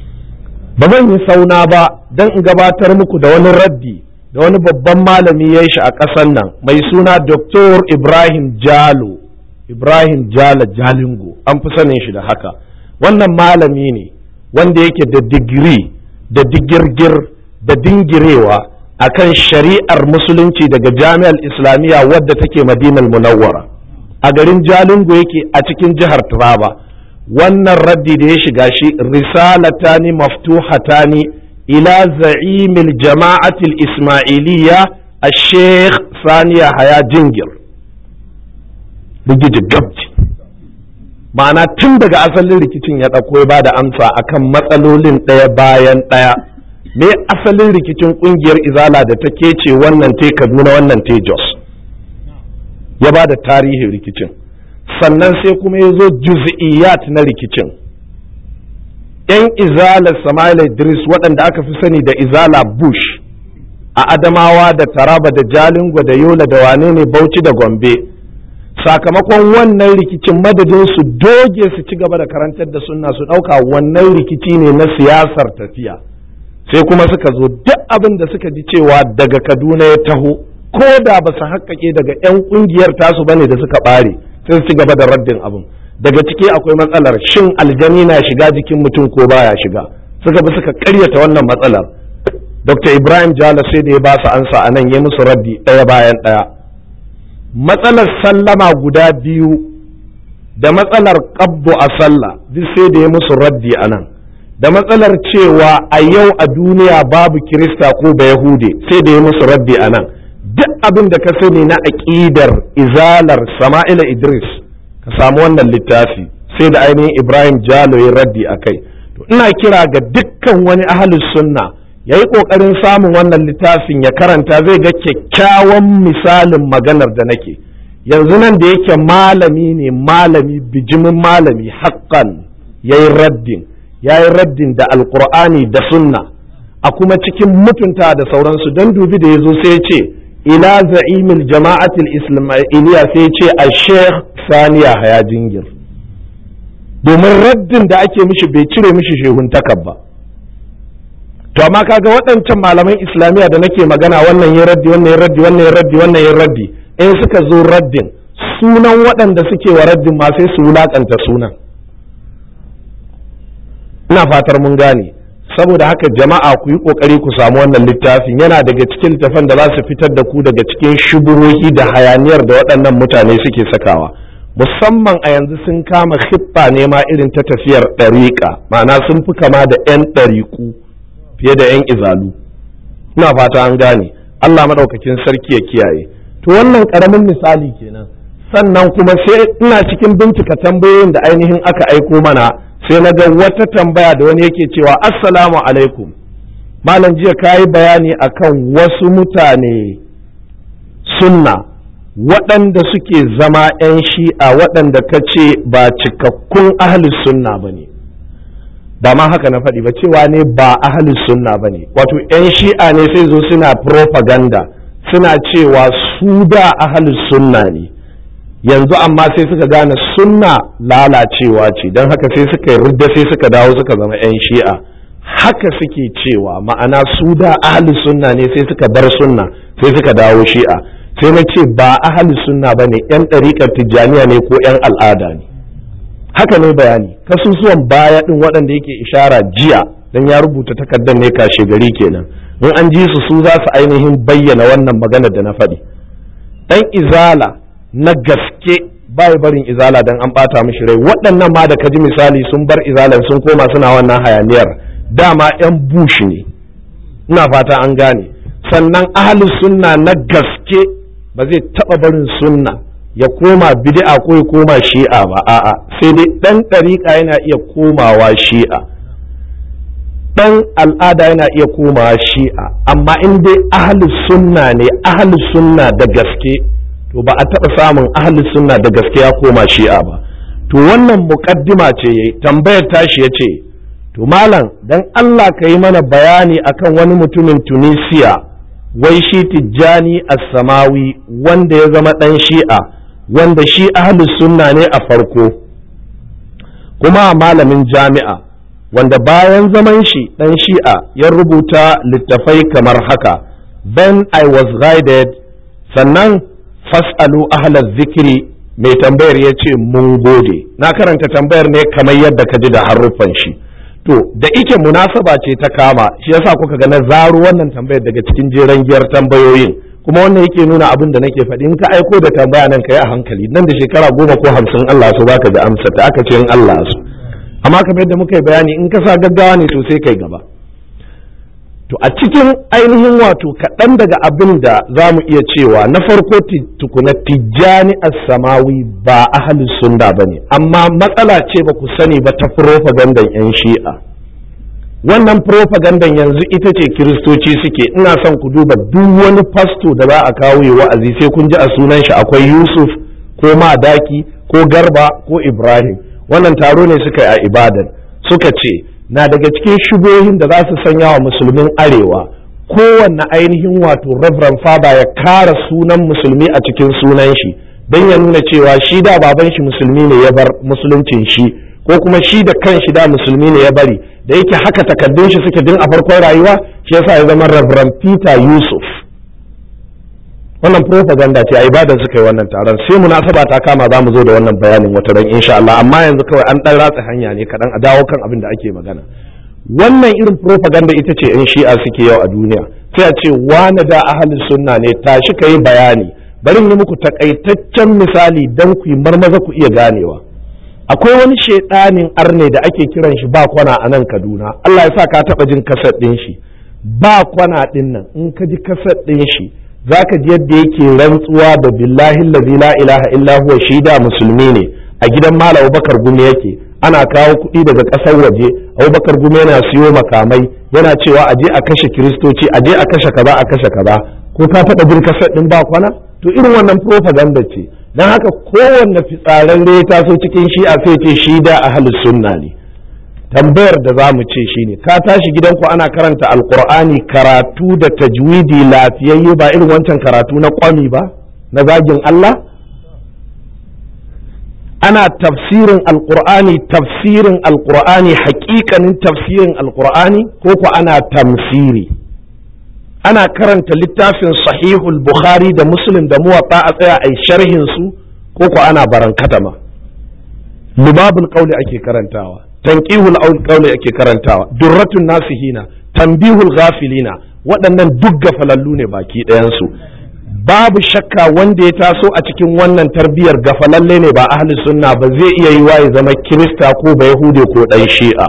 ba zan yi sauna ba don in gabatar muku da wani raddi da wani babban malami ya shi a ƙasar nan mai suna Dr. Ibrahim Jalo Ibrahim Jala Jalingo an fi sanin shi da haka wannan malami ne wanda yake da digiri da digirgir da dingirewa akan shari'ar musulunci daga jami'ar islamiyya wadda take madinar munawwara a garin Jalingo yake a cikin jihar Taraba wannan raddi da ya shiga shi risalatani maftuhatani ila za'imil jama'atil ismailiyya a sheikh saniya haya jingir rigiji gabji ma'ana tun daga asalin rikicin ya ɗauko ya ba da amsa akan matsalolin ɗaya bayan ɗaya me asalin rikicin ƙungiyar izala da ta kece wannan te kaduna wannan te jos ya ba da tarihin rikicin sannan sai kuma ya zo juz'iyat na rikicin yan izalar Sama'ila Idris waɗanda aka fi sani da izala Bush a Adamawa da Taraba da Jalingo da Yola da wane ne Bauchi da Gombe sakamakon wannan rikicin madadin su doge su ci gaba da karantar da sunna su ɗauka wannan rikici ne na siyasar tafiya sai kuma suka zo duk abin da suka ji cewa daga Kaduna ya taho ko da ba su haƙƙaƙe daga 'yan ƙungiyar tasu bane da suka ɓare sai su ci gaba da raddin abin daga ciki akwai matsalar shin aljani na shiga jikin mutum ko baya shiga suka bi suka karyata wannan matsalar dr ibrahim jala sai da ya ba su ansa a nan ya musu raddi ɗaya bayan ɗaya matsalar sallama guda biyu da matsalar ƙabbo a sallah duk sai da ya musu raddi a nan da matsalar cewa a yau a duniya babu kirista ko ba yahude sai da ya musu raddi a nan duk abin da ka sani na aƙidar izalar sama'ila idris ka samu wannan littafi sai da ainihin ibrahim jalo ya raddi a kai to ina kira ga dukkan wani ahalus sunna ya yi ƙoƙarin samun wannan littafin ya karanta zai ga kyakkyawan misalin maganar da nake yanzu nan da yake malami ne malami bijimin malami haƙƙan ya yi raddin ya yi raddin da alƙur'ani da sunna a kuma cikin mutunta da sauransu don dubi da ya zo sai ya ce ila za'imil jama'atul islamiyya sai ce a sheikh saniya haya jingir domin raddin da ake mishi bai cire mishi shehuntakar ba to amma kaga waɗancan malaman islamiyya da nake magana wannan ya raddi wannan ya raddi wannan ya raddi wannan ya raddi in suka zo raddin sunan waɗanda suke wa raddin ma sai su wulakanta sunan ina fatar mun gane saboda haka jama'a ku yi kokari ku samu wannan littafin yana daga cikin littafan da za su fitar da ku daga cikin shubuhohi da hayaniyar da waɗannan mutane suke sakawa musamman a yanzu sun kama hippa ne ma irin ta tafiyar ɗariƙa ma'ana sun fi kama da 'yan ɗariƙu fiye da 'yan izalu ina fata an gane Allah maɗaukakin sarki ya kiyaye to wannan ƙaramin misali kenan sannan kuma sai ina cikin bincika tambayoyin da ainihin aka aiko mana sai na ga wata tambaya da wani yake cewa assalamu alaikum malam jiya ka yi bayani akan wasu mutane sunna waɗanda suke zama 'yan shi'a waɗanda ka ce ba cikakkun ahalus sunna ba ne ba ma haka na faɗi ba cewa ne ba ahalus sunna ba ne wato 'yan shi'a ne sai zo suna propaganda suna cewa su da ahalus sunna ne yanzu amma sai suka gane sunna lalacewa ce don haka sai suka rudda sai suka dawo suka zama 'yan shi'a haka suke cewa ma'ana su da ahli sunna ne sai suka bar sunna sai suka dawo shi'a sai na ce ba ahli sunna ba ne 'yan ɗariƙar tijjaniya ne ko 'yan al'ada ne haka ne bayani kasusuwan baya ɗin waɗanda yake ishara jiya don ya rubuta takardar ne kashe gari kenan in an ji su su za su ainihin bayyana wannan maganar da na faɗi ɗan izala na gaske bai barin izala dan an bata mishi rai waɗannan ma da ka ji misali sun bar izalan sun koma suna wannan hayaniyar dama yan bush ne ina fata an gane sannan ahli sunna na gaske ba zai taɓa barin sunna ya koma bid'a ko ya koma shi'a ba a'a sai dai ɗan ɗariƙa yana iya komawa shi'a ɗan al'ada yana iya komawa shi'a amma in dai ahli sunna ne ahli sunna da gaske to ba a taɓa samun ahli sunna da gaske ya koma shi'a ba to wannan muƙaddima ce yayi tambayar tashi ya ce to malam dan Allah ka yi mana bayani akan wani mutumin tunisiya wai shi tijjani as-samawi wanda ya zama ɗan shi'a wanda shi ahli sunna ne a farko kuma malamin jami'a wanda bayan zaman shi ɗan shi'a ya rubuta littafai kamar haka then I was guided sannan fas'alu ahla zikiri mai tambayar ya ce mun gode na karanta tambayar ne kamar yadda ka ji da haruffan shi to da ike munasaba ce ta kama shi yasa kuka ga na zaro wannan tambayar daga cikin jeren giyar tambayoyin kuma wannan yake nuna abin da nake faɗi in ka aiko da tambaya nan ka yi a hankali nan da shekara goma ko hamsin Allah su baka da amsa ta aka ce in Allah su amma kamar yadda muka yi bayani in ka sa gaggawa ne to sai kai gaba to a cikin ainihin wato kaɗan daga abin da za mu iya cewa na farko tukuna tijjani samawi ba ahalus sunna ba ne amma matsala ce ba ku sani ba ta propagandan 'yan shi'a wannan propagandan yanzu ita ce kiristoci suke ina son ku duba duk wani fasto da za a kawo yi wa'azi sai kun ji a sunan shi akwai yusuf ko madaki ko garba ko ibrahim wannan taro ne suka yi a ibadan suka ce na daga cikin shubohin da za su sanya wa musulmin arewa kowanne ainihin wato reverend father ya kara sunan musulmi a cikin sunan shi don ya nuna cewa shi da baban shi musulmi ne ya bar musuluncin shi ko kuma shi da kan shi da musulmi ne ya bari da yake haka takaddun shi suke din a farkon rayuwa shi yasa ya zama reverend peter yusuf wannan propaganda ce a ibadan suka yi wannan taron sai munasaba ta kama za mu zo da wannan bayanin wata ran insha Allah amma yanzu kawai an dan ratsa hanya ne kadan a dawo kan abin da ake magana wannan irin propaganda ita ce in shi'a suke yau a duniya sai a ce wani da ahalin sunna ne tashi ka yi bayani bari yi muku takaitaccen misali don ku yi marmaza ku iya ganewa akwai wani shaidanin arne da ake kiran shi ba kwana a nan kaduna Allah ya sa ka taba jin kasar ɗin shi ba kwana ɗin nan in ka ji kasar ɗin shi za ka ji yadda yake rantsuwa da billahi lazi la ilaha illa huwa shi da musulmi ne a gidan malam Abubakar Gumi yake ana kawo kuɗi daga ƙasar waje Abubakar Gumi yana siyo makamai yana cewa aje a kashe kiristoci aje a kashe kaza a kashe kaza ko ka taɓa jin kasar ɗin ba kwana to irin wannan propaganda ce don haka kowanne fitsararre ya taso cikin shi'a sai ce shi da ahlus sunna ne tambayar da za mu ce shine ka tashi gidanku ana karanta alkur'ani karatu da tajwidi lafiyayye ba irin wancan karatu na kwami ba na zagin Allah ana tafsirin alkur'ani tafsirin alkur'ani hakikanin tafsirin alkur'ani ko ku ana tamsiri ana karanta littafin sahihul bukhari da muslim da muwatta a tsaya a sharhin su ko ku ana barankatama lubabul qawli ake karantawa tanqihul qawli ake karantawa durratun nasihina tanbihul ghafilina waɗannan duk gafalallu ne baki ɗayansu babu shakka wanda ya taso a cikin wannan tarbiyar gafalalle ne ba ahli sunna ba zai iya yi ya zama kirista ko ba yahude ko ɗan shi'a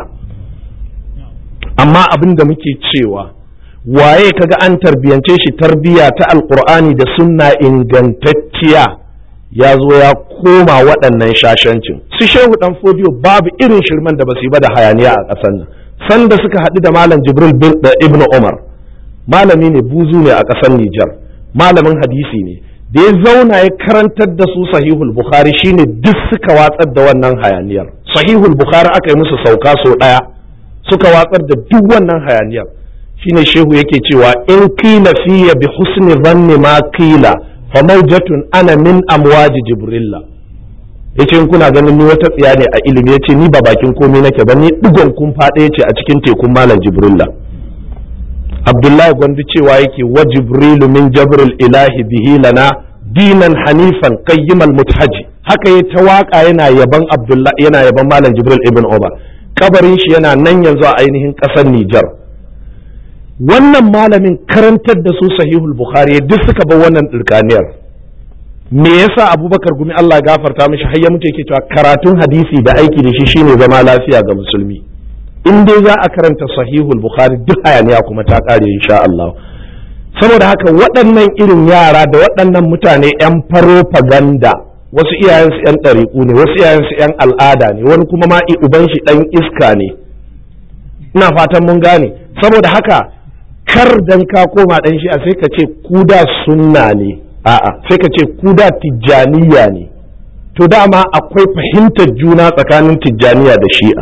amma abin da muke cewa waye kaga an tarbiyance shi tarbiya ta alkur'ani da sunna ingantacciya ya zo ya koma waɗannan shashancin su shehu dan fodiyo babu irin shirman da basu yi ba da hayaniya a ƙasar nan sanda suka haɗu da malam jibril da ibnu umar malami ne buzu ne a ƙasar nijar malamin hadisi ne da ya zauna ya karantar da su sahihul bukhari shine duk suka watsar da wannan hayaniyar sahihul bukhari aka yi musu sauka sau ɗaya suka watsar da duk wannan hayaniyar shine shehu yake cewa in qila fiya bi husni dhanni ma qila fa mawjatun ana min amwaji jibrilla yace in kuna ganin ni wata tsiya ne a ilimi yace ni ba bakin komai nake ba ni digon kun fada yace a cikin tekun malam jibrilla abdullahi gwandu cewa yake wa jibrilu min jabril ilahi bihi lana dinan hanifan qayyimal muthaji haka ya ta waka yana yaban abdullahi yana yaban malam jibril ibn umar kabarin shi yana nan yanzu a ainihin kasar Nijar. wannan malamin karantar da su sahihul bukhari duk suka bar wannan dirkaniyar me yasa abubakar gumi Allah gafarta mishi har ya mutu yake cewa karatun hadisi da aiki da shi shine zama lafiya ga musulmi in dai za a karanta sahihul bukhari duk hayaniya kuma ta kare insha Allah saboda haka waɗannan irin yara da waɗannan mutane 'yan farofaganda wasu iyayensu 'yan ɗariƙu ne wasu iyayensu 'yan al'ada ne wani kuma ma uban shi ɗan iska ne ina fatan mun gane saboda haka kar dan ka koma ɗan shi a sai ka ce kuda sunna ne a'a sai ka ce kuda tijjaniya ne to dama akwai fahimtar juna tsakanin tijjaniya da shi'a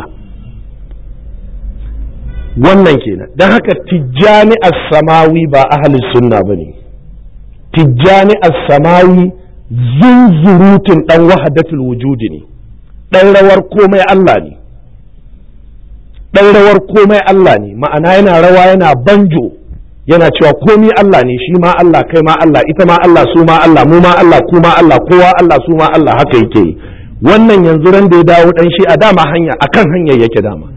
wannan kenan don haka tijjani as-samawi ba ahalin sunna ba ne tijjani as-samawi zunzurutun dan wahadatul wujudi ne dan rawar komai Allah ne dan rawar komai Allah ne ma'ana yana rawa yana banjo yana cewa komi Allah ne shi ma Allah kai ma Allah ita ma Allah su ma Allah mu ma Allah ku ma Allah kowa Allah su ma Allah haka yake yi wannan yanzu ran da ya dawo dan shi a dama hanya akan hanyar yake dama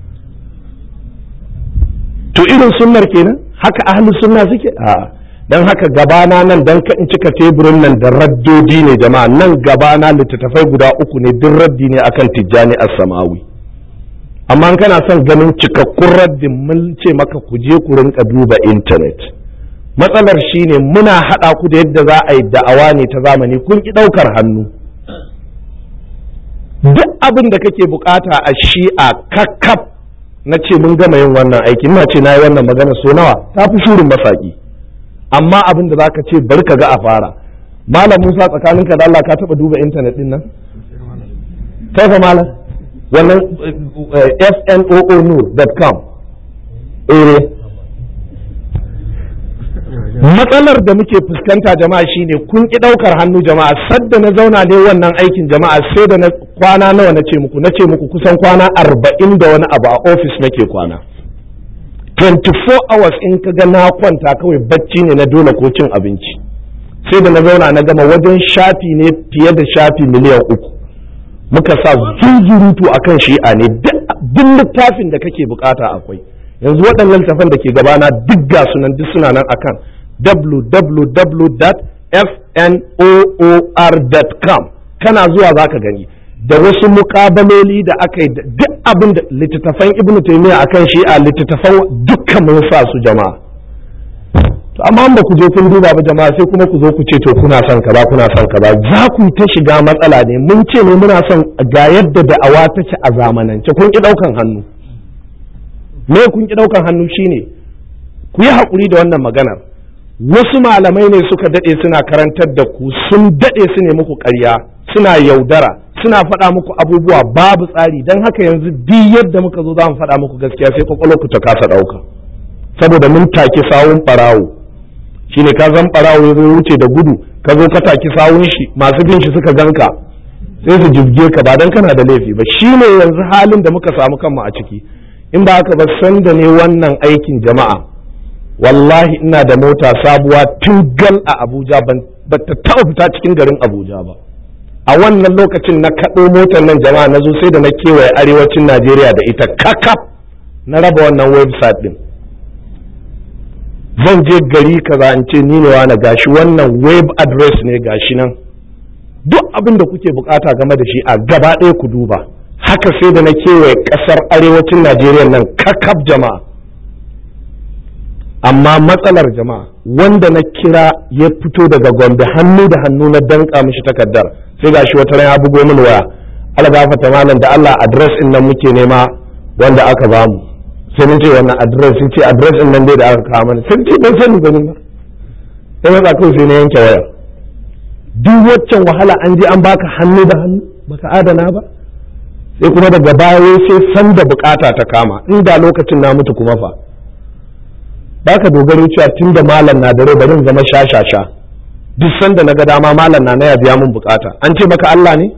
to irin sunnar kenan haka ahli sunna suke a dan haka gabana nan dan ka in cika teburin nan da raddodi ne jama'a nan gabana littattafai guda uku ne duk raddi ne akan tijjani as-samawi amma kana son ganin cikakkun raddin mun ce maka ku je ku rinka duba intanet matsalar shine muna haɗa ku da yadda za a yi da'awa ne ta zamani kun ki ɗaukar hannu duk abin da kake bukata a shi'a kakkaf na ce mun gama yin wannan aikin na ce na yi wannan magana so nawa ta fi shurin masaki amma abin da za ka ce bari ka ga a fara malam musa tsakaninka da Allah ka taɓa duba intanet ɗin nan kai fa malam wannan fnoo.com eh matsalar da muke fuskanta jama'a shine kun ki daukar hannu jama'a sadda na zauna ne wannan aikin jama'a sai da na kwana nawa na ce muku na ce muku kusan kwana arba'in da wani abu a ofis nake kwana 24 hours in ka ga na kwanta kawai bacci ne na dole ko cin abinci sai da na zauna na gama wajen shafi ne fiye da shafi miliyan uku muka sa zunzurutu akan shi'a ne duk littafin da kake bukata akwai yanzu waɗannan littafan da ke gabana duk ga sunan duk suna nan akan www.fnoor.com kana zuwa za ka gani da wasu mukabaloli da aka yi duk abin da littattafan ibnu taymiya akan shi'a littattafan dukkan mun sa su jama'a to amma ba ku je kun duba ba jama'a sai kuma ku zo ku ce to kuna son kaza kuna son kaza za ku ta shiga matsala ne mun ce ne muna son ga yadda da'awa take a zamanance kun ki daukan hannu me kun ki daukan hannu shine ku yi hakuri da wannan maganar wasu malamai ne suka dade suna karantar da ku sun dade su ne muku ƙarya suna yaudara suna faɗa muku abubuwa babu tsari don haka yanzu duk yadda muka zo za mu faɗa muku gaskiya sai kwakwalwarku ta kasa ɗauka saboda mun take sawun ɓarawo shine ka zan ɓarawo ya zo wuce da gudu ka zo ka take sawun shi masu bin shi suka ganka sai su jibge ka ba dan kana da laifi ba shine yanzu halin da muka samu kanmu a ciki in ba haka ba san da ne wannan aikin jama'a wallahi ina da mota sabuwa tun gal a abuja ba ta taɓa fita cikin garin abuja ba a wannan lokacin na kaɗo motar nan jama'a na zo sai da na kewaye arewacin najeriya da ita kakaf na raba wannan website din zan je gari kaza in ce ni ne na gashi wannan web address ne gashi nan duk abin da kuke bukata game da shi a gaba ɗaya ku duba haka sai da na kewaye ƙasar arewacin najeriya nan kakaf jama'a amma matsalar jama'a wanda na kira ya fito daga gombe hannu da hannu na danka mishi takardar sai gashi wata ran ya bugo min waya algafata malam da Allah address din nan muke nema wanda aka bamu sai mun ce wannan address sun ce address din nan dai da aka kawo mana sun ce ban sani ba ba sai na tsako sai na yanke waya duk waccan wahala an je an baka hannu da hannu baka adana ba sai kuma daga baya sai san da bukata ta kama inda lokacin na mutu kuma fa baka dogaro cewa tun da malam na dare bari zama shashasha duk sanda na ga dama malam na ya biya mun bukata an ce maka Allah ne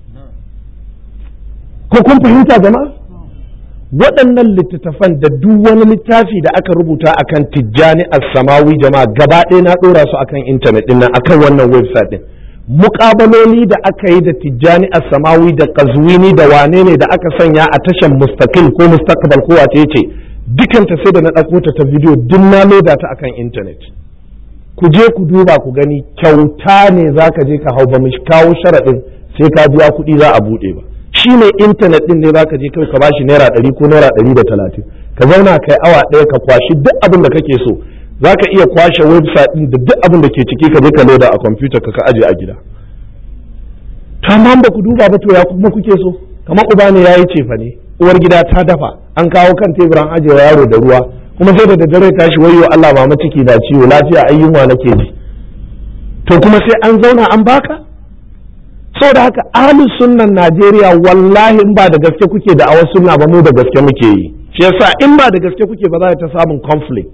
ko kun fahimta jama'a waɗannan littattafan da duk wani littafi da aka rubuta akan tijjani as-samawi jama'a gaba ɗaya na ɗora su akan intanet ɗin nan akan wannan website ɗin muƙabaloli da aka yi da tijjani as-samawi da qazwini da wane ne da aka sanya a tashan mustaqil ko mustaqbal ko wace ce dukanta sai da na ɗauko ta ta bidiyo duk na loda ta akan intanet ku je ku duba ku gani kyauta ne za ka je ka hau ba mu kawo sharaɗin sai ka biya kuɗi za a buɗe ba shi ne intanet ɗin ne za ka je kai ka bashi naira ɗari ko naira ɗari da talatin ka zauna kai awa ɗaya ka kwashi duk abin da kake so za ka iya kwashe website ɗin da duk abin da ke ciki ka je ka loda a kwamfuta ka ka aje a gida to amma ba ku duba ba to ya kuma kuke so kamar uba ne ya yi cefa ne uwar gida ta dafa an kawo kan teburan ajewa yaro da ruwa kuma sai da daddare tashi wayo Allah mama ciki na ciwo lafiya ayyunwa nake ji to kuma sai an zauna an baka saboda haka ahlus sunnan Najeriya wallahi in ba da gaske kuke da awar sunna ba mu da gaske muke yi shi yasa in ba da gaske kuke ba za ta samun conflict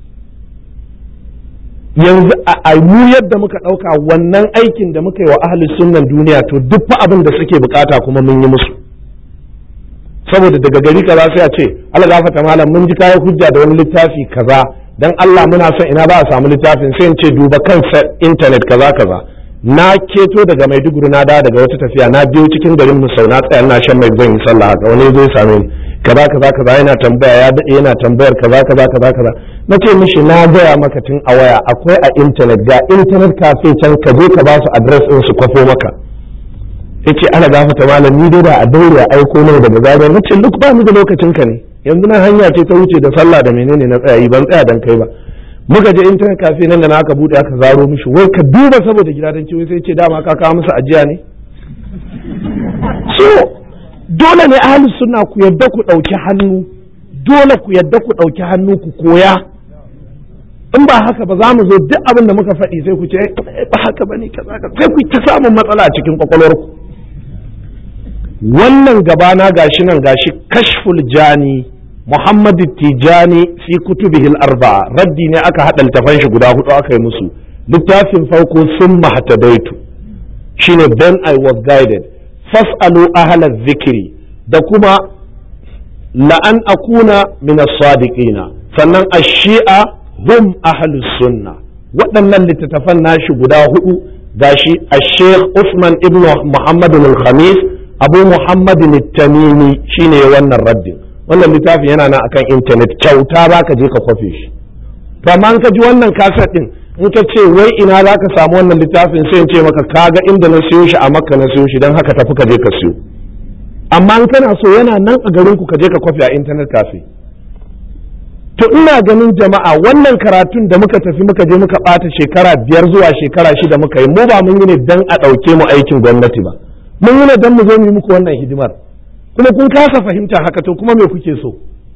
yanzu a mu yadda muka ɗauka wannan aikin da muka yi wa ahlus sunnan duniya to duk fa abin da suke bukata kuma mun yi musu saboda daga gari kaza sai a ce Allah gafata malam mun ji kayan hujja da wani littafi kaza dan Allah muna son ina ba a samu littafin sai in ce duba kan internet kaza kaza na keto daga Maiduguri na da daga wata tafiya na biyo cikin garin Musau na tsaya ina shan mai zan yi sallah haka wani zai same ni kaza kaza kaza yana tambaya ya dade yana tambayar kaza kaza kaza kaza na ce mishi na gaya maka tun a waya akwai a internet ga internet cafe can ka je ka ba su address din su kwafo maka yace ana gafata malam ni dai da a daure aiko mana daga zagar nace duk ba mu da lokacin ka ne yanzu na hanya ce ta wuce da sallah da menene na tsayayi ban tsaya dan kai ba muka je internet cafe nan da na aka bude aka zaro mishi wai ka duba saboda gidadanci wai sai ce dama ka kawo musu ajiya ne so dole ne ahlus sunna ku yadda ku dauki hannu dole ku yadda ku dauki hannu ku koya in ba haka ba za mu zo duk abin da muka faɗi sai ku ce ba haka bane kaza sai ku ta samun matsala a cikin kwakwalwarku wannan gabana gashi nan gashi kashful jani muhammadu tijani fi kutubihil arba'a raddi ne aka haɗa littafan shi guda hudu aka yi musu littafin farko sun mahatadaitu shine then i was guided fas'alu ahlal zikiri da kuma la'an akuna min as-sadiqina sannan ash-shi'a hum ahlus sunna waɗannan littattafan nashi guda hudu gashi ash-sheikh Usman ibn Muhammad al-Khamis Abu Muhammad al-Tamimi shine wannan raddin wannan littafin yana nan akan internet kyauta baka je ka kwafe shi to amma ka ji wannan kaset din in ka ce wai ina za ka samu wannan littafin sai in ce maka kaga inda na siyo shi a makka na siyo shi don haka tafi ka je ka siyo amma in kana so yana nan a garin ku ka je ka kwafi a internet cafe to ina ganin jama'a wannan karatun da muka tafi muka je muka ɓata shekara biyar zuwa shekara shida muka yi mu ba mun yi ne dan a ɗauke mu aikin gwamnati ba mun yi ne dan mu zo mu yi muku wannan hidimar kuma kun kasa fahimta haka to kuma me kuke so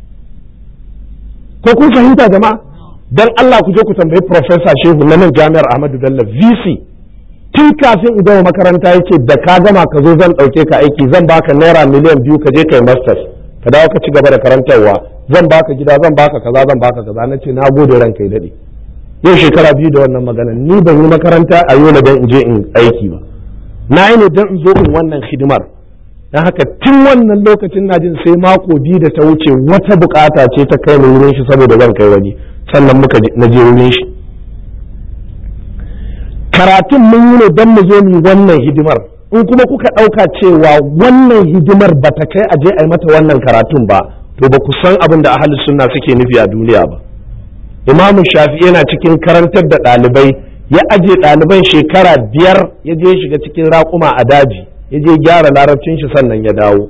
ko kun fahimta jama'a dan Allah ku je ku tambayi professor Shehu na nan Jami'ar Ahmadu Bello VC tun kafin in gama makaranta yake da ka gama ka zo zan ɗauke ka aiki zan baka naira miliyan biyu ka je kai masters ka dawo ka ci gaba da karantarwa zan baka gida zan baka kaza zan baka kaza na ce na gode ranka ya daɗe yau shekara biyu da wannan magana ni ban yi makaranta a yola don in je in aiki ba na yi ne don in zo in wannan hidimar don haka tun wannan lokacin na jin sai mako biyu da ta wuce wata bukata ce ta kai ni wurin shi saboda zan kai wani sannan muka na je wurin shi karatun mun yi ne don mu zo mu wannan hidimar in kuma kuka ɗauka cewa wannan hidimar ba ta kai aje a yi mata wannan karatun ba to ba ku san abin da ahalus sunna suke nufi a duniya ba imamu shafi yana cikin karantar da ɗalibai ya aje ɗaliban shekara biyar ya je shiga cikin raƙuma a daji ya je gyara larabcin shi sannan ya dawo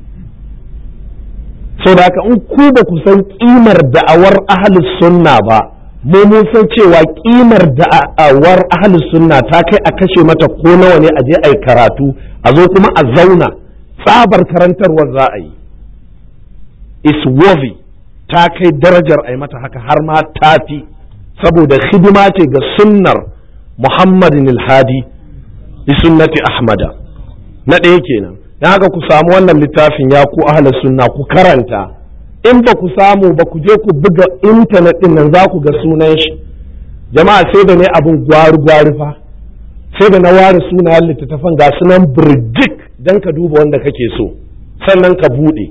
sau da haka in ku ba ku san ƙimar da'awar ahalus sunna ba mu mun san cewa ƙimar da'awar ahalus sunna ta kai a kashe mata ko nawa ne a je a yi karatu a zo kuma a zauna tsabar karantarwar za a yi is worthy ta kai darajar a yi mata haka har ma tafi saboda hidima ce ga sunnar muhammadin alhadi bi sunnati ahmada na ɗaya kenan don haka ku samu wannan littafin ya ku ahla sunna ku karanta in ba ku samu ba ku je ku buga intanet ɗin nan za ku ga sunan shi jama'a sai da ne abin gwari gwari fa sai da na ware sunayen littattafan ga sunan birjik don ka duba wanda kake so sannan ka buɗe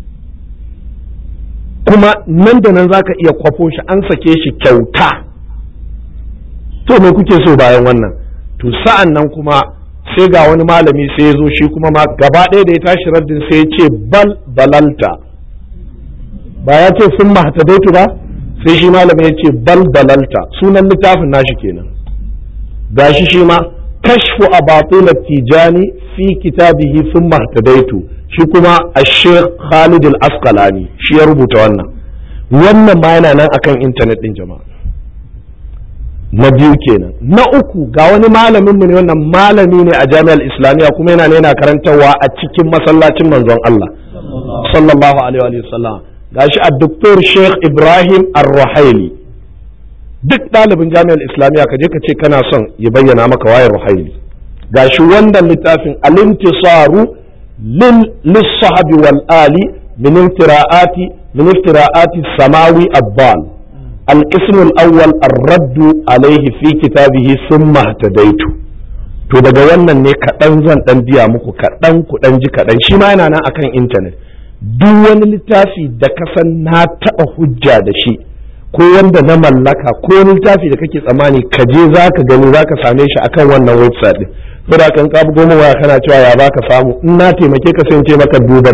kuma nan da nan za ka iya kwafo shi an sake shi kyauta to me kuke so bayan wannan to sa'an nan kuma sai ga wani malami sai ya zo shi kuma ma gaba ɗaya da ya tashi raddin sai ya ce bal balalta ba ya ce sun mahatadaitu ba sai shi malami ya ce bal balalta sunan littafin nashi kenan gashi shi ma kashfu abatul tijani fi kitabihi sun mahatadaitu shi kuma a sheikh khalid al-asqalani shi ya rubuta wannan wannan ma yana nan akan intanet din jama'a na biyu kenan na uku ga wani malamin mu ne wannan malami ne a jami'ar islamiyya kuma yana yana karantarwa a cikin masallacin manzon Allah sallallahu alaihi wa sallam gashi a doktor sheikh ibrahim ar-ruhaili duk ɗalibin jami'ar islamiyya ka je ka ce kana son ya bayyana maka wayar ruhaili gashi wannan littafin al-intisaru للصحب والآل من افتراءات من افتراءات السماوي الضال القسم الأول الرد عليه في كتابه ثم اهتديت to daga wannan ne kaɗan zan ɗan biya muku kaɗan ku ɗan ji kaɗan shi ma yana nan akan intanet duk wani littafi da ka san na taɓa hujja da shi ko wanda na mallaka ko wani littafi da kake tsammani ka je za ka gani za ka same shi akan wannan website ɗin saboda kan ka bugo waya kana cewa ya baka samu in na taimake ka sai ce maka duba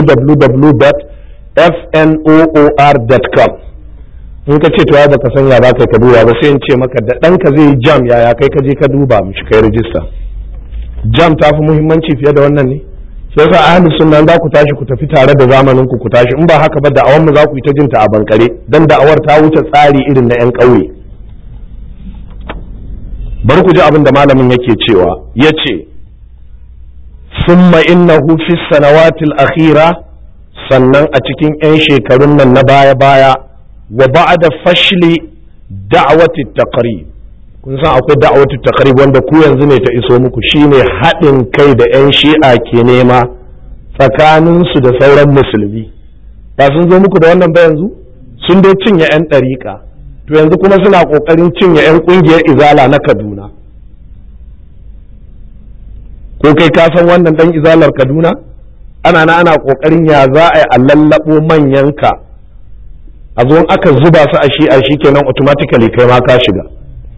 www.fnoor.com in ka ce to ya baka san ya baka ka duba ba sai in ce maka da ɗanka zai yi jam yaya kai ka je ka duba mishi kai rijista jam ta fi muhimmanci fiye da wannan ne sai yasa ahlus sunna za ku tashi ku tafi tare da zamanin ku ku tashi in ba haka ba da'awar mu za ku yi ta jinta a bankare dan da'awar ta wuce tsari irin na yan ƙauye bari ku ji abin da malamin yake cewa ya ce summa innahu fi sanawatil akhira sannan a cikin 'yan shekarun nan na baya-baya wa ba'da fashli da'awati taqrib kun san akwai da'awati taqrib wanda ku yanzu ne ta iso muku shine haɗin kai da 'yan shi'a ke nema tsakaninsu da sauran musulmi ba sun zo muku da wannan ba yanzu sun dai cinye 'yan ɗariƙa to yanzu kuma suna ƙoƙarin cinye 'yan ƙungiyar izala na kaduna ko kai ka san wannan ɗan izalar kaduna ana na ana ƙoƙarin ya za a yi a lallaɓo manyanka a zo aka zuba su a shi'a shi kenan automatically kai ma ka shiga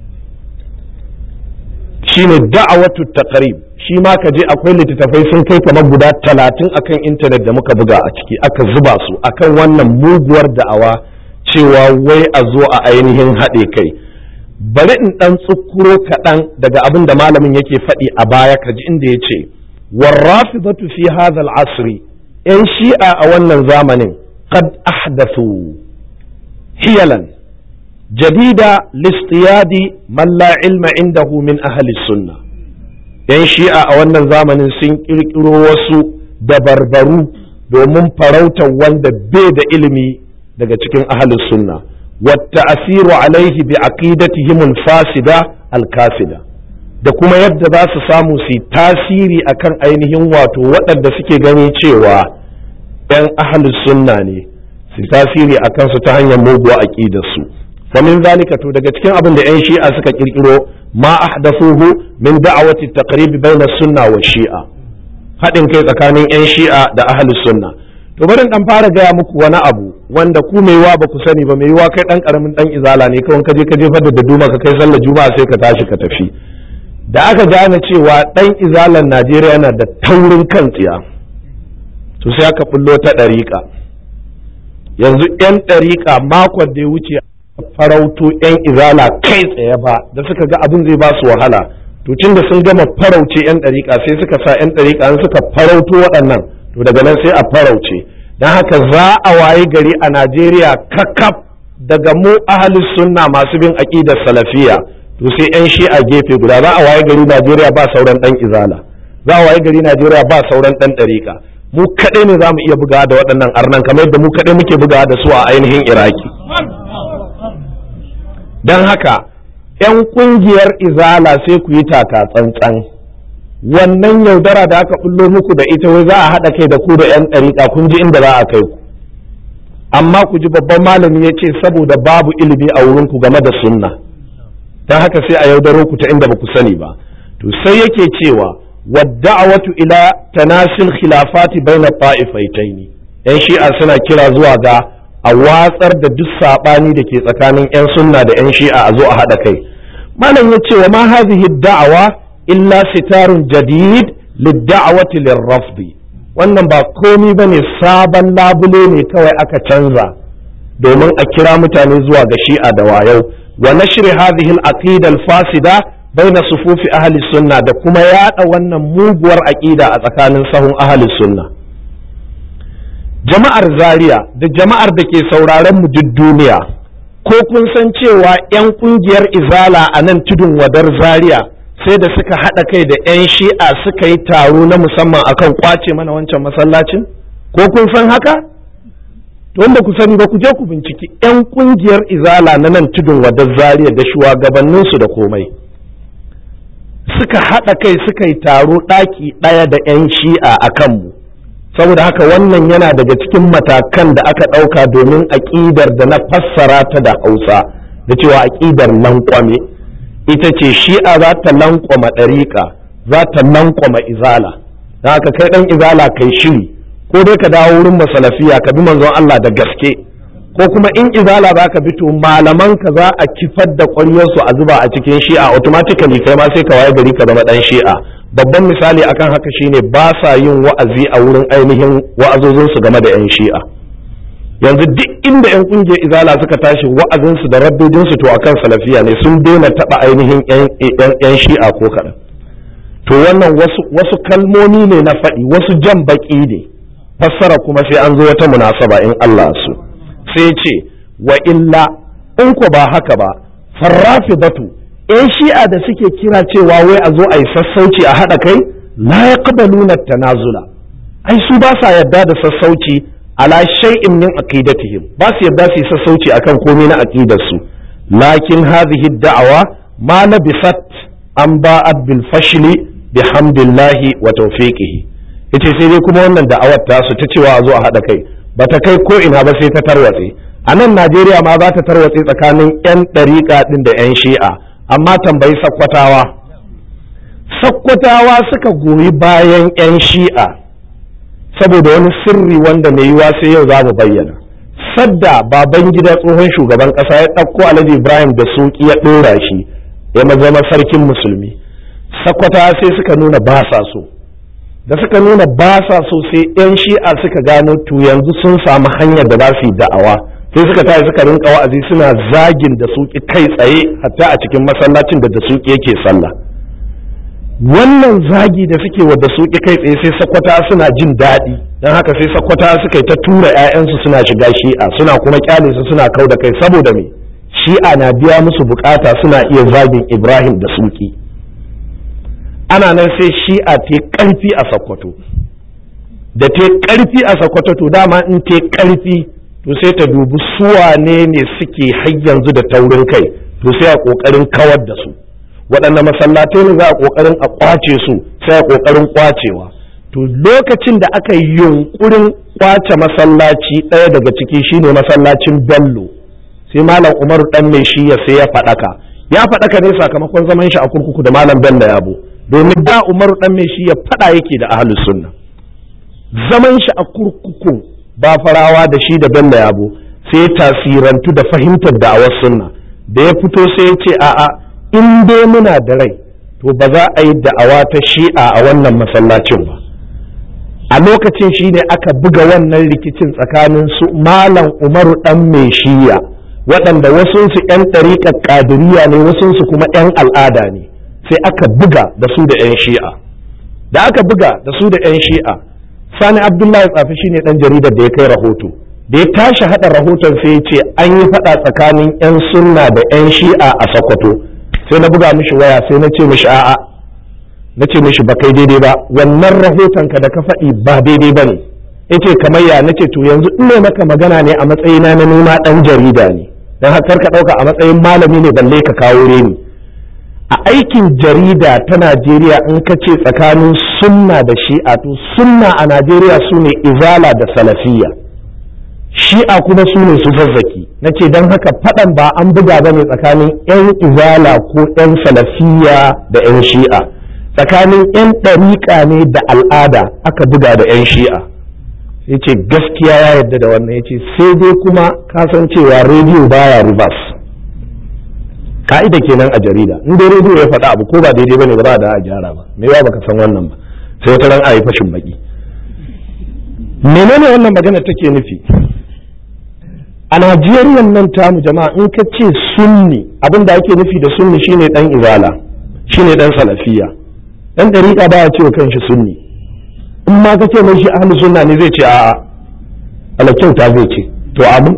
shine da'awatu taqrib shi ma ka je akwai littattafai sun kai kamar guda talatin akan intanet da muka buga a ciki aka zuba su akan wannan muguwar da'awa cewa wai a zo a ainihin haɗe kai bari in ɗan tsukuro kaɗan daga abin da malamin yake faɗi a baya ka ji inda ya ce warrafidatu fi hadha al-asri yan shi'a a wannan zamanin qad ahdathu hiyalan جديدة لاصطياد من لا علم عنده من أهل السنة ‘yan shi'a a wannan zamanin sun ƙirƙiro wasu dabarbaru domin farautar wanda bai da ilimi daga cikin ahalus sunna wata asiru alaihi bi aqidatihim fasida alkasida da kuma yadda za su samu su tasiri akan ainihin wato waɗanda suke gani cewa ‘yan ahalus sunna ne su tasiri akan su ta hanyar muguwa aƙidarsu su فمن ذلك to daga cikin abin da 'yan shi'a suka kirkiro ma ahdathuhu min da'awati taqrib bayna sunna wa shi'a haɗin kai tsakanin 'yan shi'a da ahlus sunna to bari dan fara gaya muku wani abu wanda ku mai wa ba ku sani ba mai wa kai dan karamin dan izala ne kawai ka je ka jefar da duma ka kai sallar juma'a sai ka tashi ka tafi da aka gane cewa dan izalan Najeriya yana da taurin kan tsiya to sai aka bullo ta ɗariƙa yanzu 'yan ɗariƙa makon da ya wuce farauto 'yan izala kai tsaye ba da suka ga abin zai ba su wahala to tun da sun gama farauce 'yan ɗariƙa sai suka sa 'yan ɗariƙa an suka farauto waɗannan to daga nan sai a farauce don haka za a waye gari a najeriya kakaf daga mu ahalus sunna masu bin aƙidar salafiya to sai 'yan shi a gefe guda za a waye gari najeriya ba sauran ɗan izala za a waye gari najeriya ba sauran ɗan ɗariƙa mu kaɗai ne za mu iya bugawa da waɗannan arnan kamar yadda mu kaɗai muke bugawa da su a ainihin iraki don haka 'yan kungiyar izala sai ku yi taka tsantsan wannan yaudara da aka bullo muku da ita wai za a haɗa kai da ku da 'yan ɗariƙa kun ji inda za a kai ku amma ku ji babban malami ya ce saboda babu ilimi a wurinku game da sunna don haka sai a yaudaro ku ta inda ba ku sani ba to sai yake cewa wadda'awatu ila tanasil khilafati baina ta'ifaitaini yan shi'a suna kira zuwa ga a watsar da duk saɓani da ke tsakanin 'yan sunna da 'yan shi'a a zo a haɗa kai malam ya ce wa ma hadhihi da'awa illa sitarun jadid lidda'awati lirrafdi wannan ba komi bane sabon labule ne kawai aka canza domin a kira mutane zuwa ga shi'a da wayau wa nashri hadhihi al-aqida al-fasida baina sufufi ahli sunna da kuma yada wannan muguwar aqida a tsakanin sahun ahli sunna jama'ar zaria da jama'ar da ke sauraron mu duk duniya ko kun san cewa 'yan kungiyar izala a nan tudun wadar zaria sai da suka haɗa kai da 'yan shi'a suka yi taro na musamman akan kwace mana wancan masallacin ko kun san haka to wanda ku sani ba ku je ku binciki 'yan kungiyar izala na nan tudun wadar zaria da shugabanninsu da komai suka haɗa kai suka yi taro ɗaki ɗaya da 'yan shi'a a kanmu saboda haka wannan yana daga cikin matakan da aka ɗauka domin aƙidar da na fassara ta da hausa da cewa aƙidar lankwame ita ce shi'a za ta lankwama ɗariƙa za ta lankwama izala da haka kai ɗan izala kai shiri ko dai ka dawo wurin masalafiya ka bi manzon Allah da gaske ko kuma in izala za ka bi to malaman ka za a kifar da ƙwaryarsu a zuba a cikin shi'a automatically kai ma sai ka waye gari ka zama ɗan shi'a babban misali akan haka shine ba sa yin wa'azi a wurin ainihin wa'azozinsu game da 'yan shi'a yanzu duk inda 'yan kungiyar izala suka tashi wa'azinsu da raddodinsu to akan salafiya ne sun daina taɓa ainihin 'yan shi'a ko kaɗan to wannan wasu kalmomi ne na faɗi wasu jan baƙi ne fassara kuma sai an zo wata munasaba in Allah su sai ce wa illa in ko ba haka ba farrafi batu 'yan shi'a da suke kira cewa wai a zo a yi sassauci a haɗa kai la yaqbaluna tanazula ai su ba sa yarda da sassauci ala shay'in min aqidatihim ba su yarda su yi sassauci akan komai na aqidar su lakin hadhihi da'awa ma labisat an ba'at bil fashli bihamdillahi wa tawfiqihi yace sai dai kuma wannan da'awar ta su ta cewa a zo a haɗa kai bata kai ko ina ba sai ta tarwatse a nan Najeriya ma za ta tarwatse tsakanin 'yan ɗariƙa ɗin da 'yan shi'a amma tambayi sakkwatawa sakkwatawa suka goyi bayan 'yan shi'a saboda wani sirri wanda mai yiwa sai yau za mu bayyana sadda baban gida tsohon shugaban ƙasa ya ɗauko alhaji ibrahim da suki ya ɗora shi ya zama sarkin musulmi sakkwatawa sai suka nuna ba sa so da suka nuna ba sa so sai 'yan shi'a suka gano to yanzu sun samu hanyar da za su yi da'awa sai suka tashi suka rinka wa'azi suna zagin da suki kai tsaye hatta a cikin masallacin da da suki yake sallah wannan zagi da suke wa da suki kai tsaye sai sakwata suna jin daɗi don haka sai sakwata suka yi ta tura 'ya'yansu suna shiga shi'a suna kuma kyale su suna kau da kai saboda me shi'a na biya musu bukata suna iya zagin ibrahim da suki ana nan sai shi'a ta karfi a sakkwato da ta karfi a sakkwato to dama in ta karfi to sai ta dubi suwane ne suke har yanzu da taurin kai to sai a kokarin kawar da su waɗanne masallatai ne za a kokarin a kwace su sai a kokarin kwacewa to lokacin da aka yi yunkurin kwace masallaci ɗaya daga ciki shine masallacin bello sai malam umaru dan mai shi ya sai ya faɗaka ya faɗaka ne sakamakon zaman shi a kurkuku da malam bello yabo domin da umaru dan mai shi ya faɗa yake da ahlus sunna zaman shi a kurkuku ba farawa da shi da bello yabo sai ya tasirantu da fahimtar da'awar sunna da ya fito sai ya ce a'a in dai muna da rai to ba za a yi da'awa ta shi'a a wannan masallacin ba a lokacin shi ne aka buga wannan rikicin tsakanin su malam umaru dan mai shiya waɗanda wasunsu 'yan ɗariƙar ƙadiriya ne wasunsu kuma 'yan al'ada ne sai aka buga da su da 'yan shi'a da aka buga da su da 'yan shi'a sani abdullahi tsafi shine ɗan jaridar da ya kai rahoto da ya tashi haɗa rahoton sai ya ce an yi faɗa tsakanin 'yan sunna da 'yan shi'a a sokoto sai na buga mishi waya sai na ce mishi a'a na ce mishi ba kai daidai ba wannan rahoton ka da ka faɗi ba daidai ba ne yace kamar ya nace to yanzu in maka magana ne a matsayina na nuna ɗan jarida ne don haka ka ɗauka a matsayin malami ne balle ka kawo reni a aikin jarida ta Najeriya in ka ce tsakanin sunna da shi'a to sunna a Najeriya su ne izala da salafiyya shi'a kuma su ne su zazzaki na ce don haka faɗan ba an buga ba ne tsakanin 'yan izala ko 'yan salafiyya da 'yan shi'a tsakanin 'yan ɗariƙa ne da al'ada aka buga da 'yan shi'a ya ce gaskiya ya yarda da wannan ya ce sai dai kuma kasancewa rediyo baya reverse ka'ida kenan a jarida in dai rediyo ya faɗa abu ko ba daidai bane ba za a da a gyara ba me yawa baka san wannan ba sai wata ran a yi fashin baki menene wannan magana take nufi a Najeriya nan tamu jama'a in ka ce sunni abin da ake nufi da sunni shine dan izala shine dan salafiya dan dariƙa baya cewa kanshi sunni in ma ka ce mai shi ahli sunna ne zai ce a'a ala kyauta zai ce to abu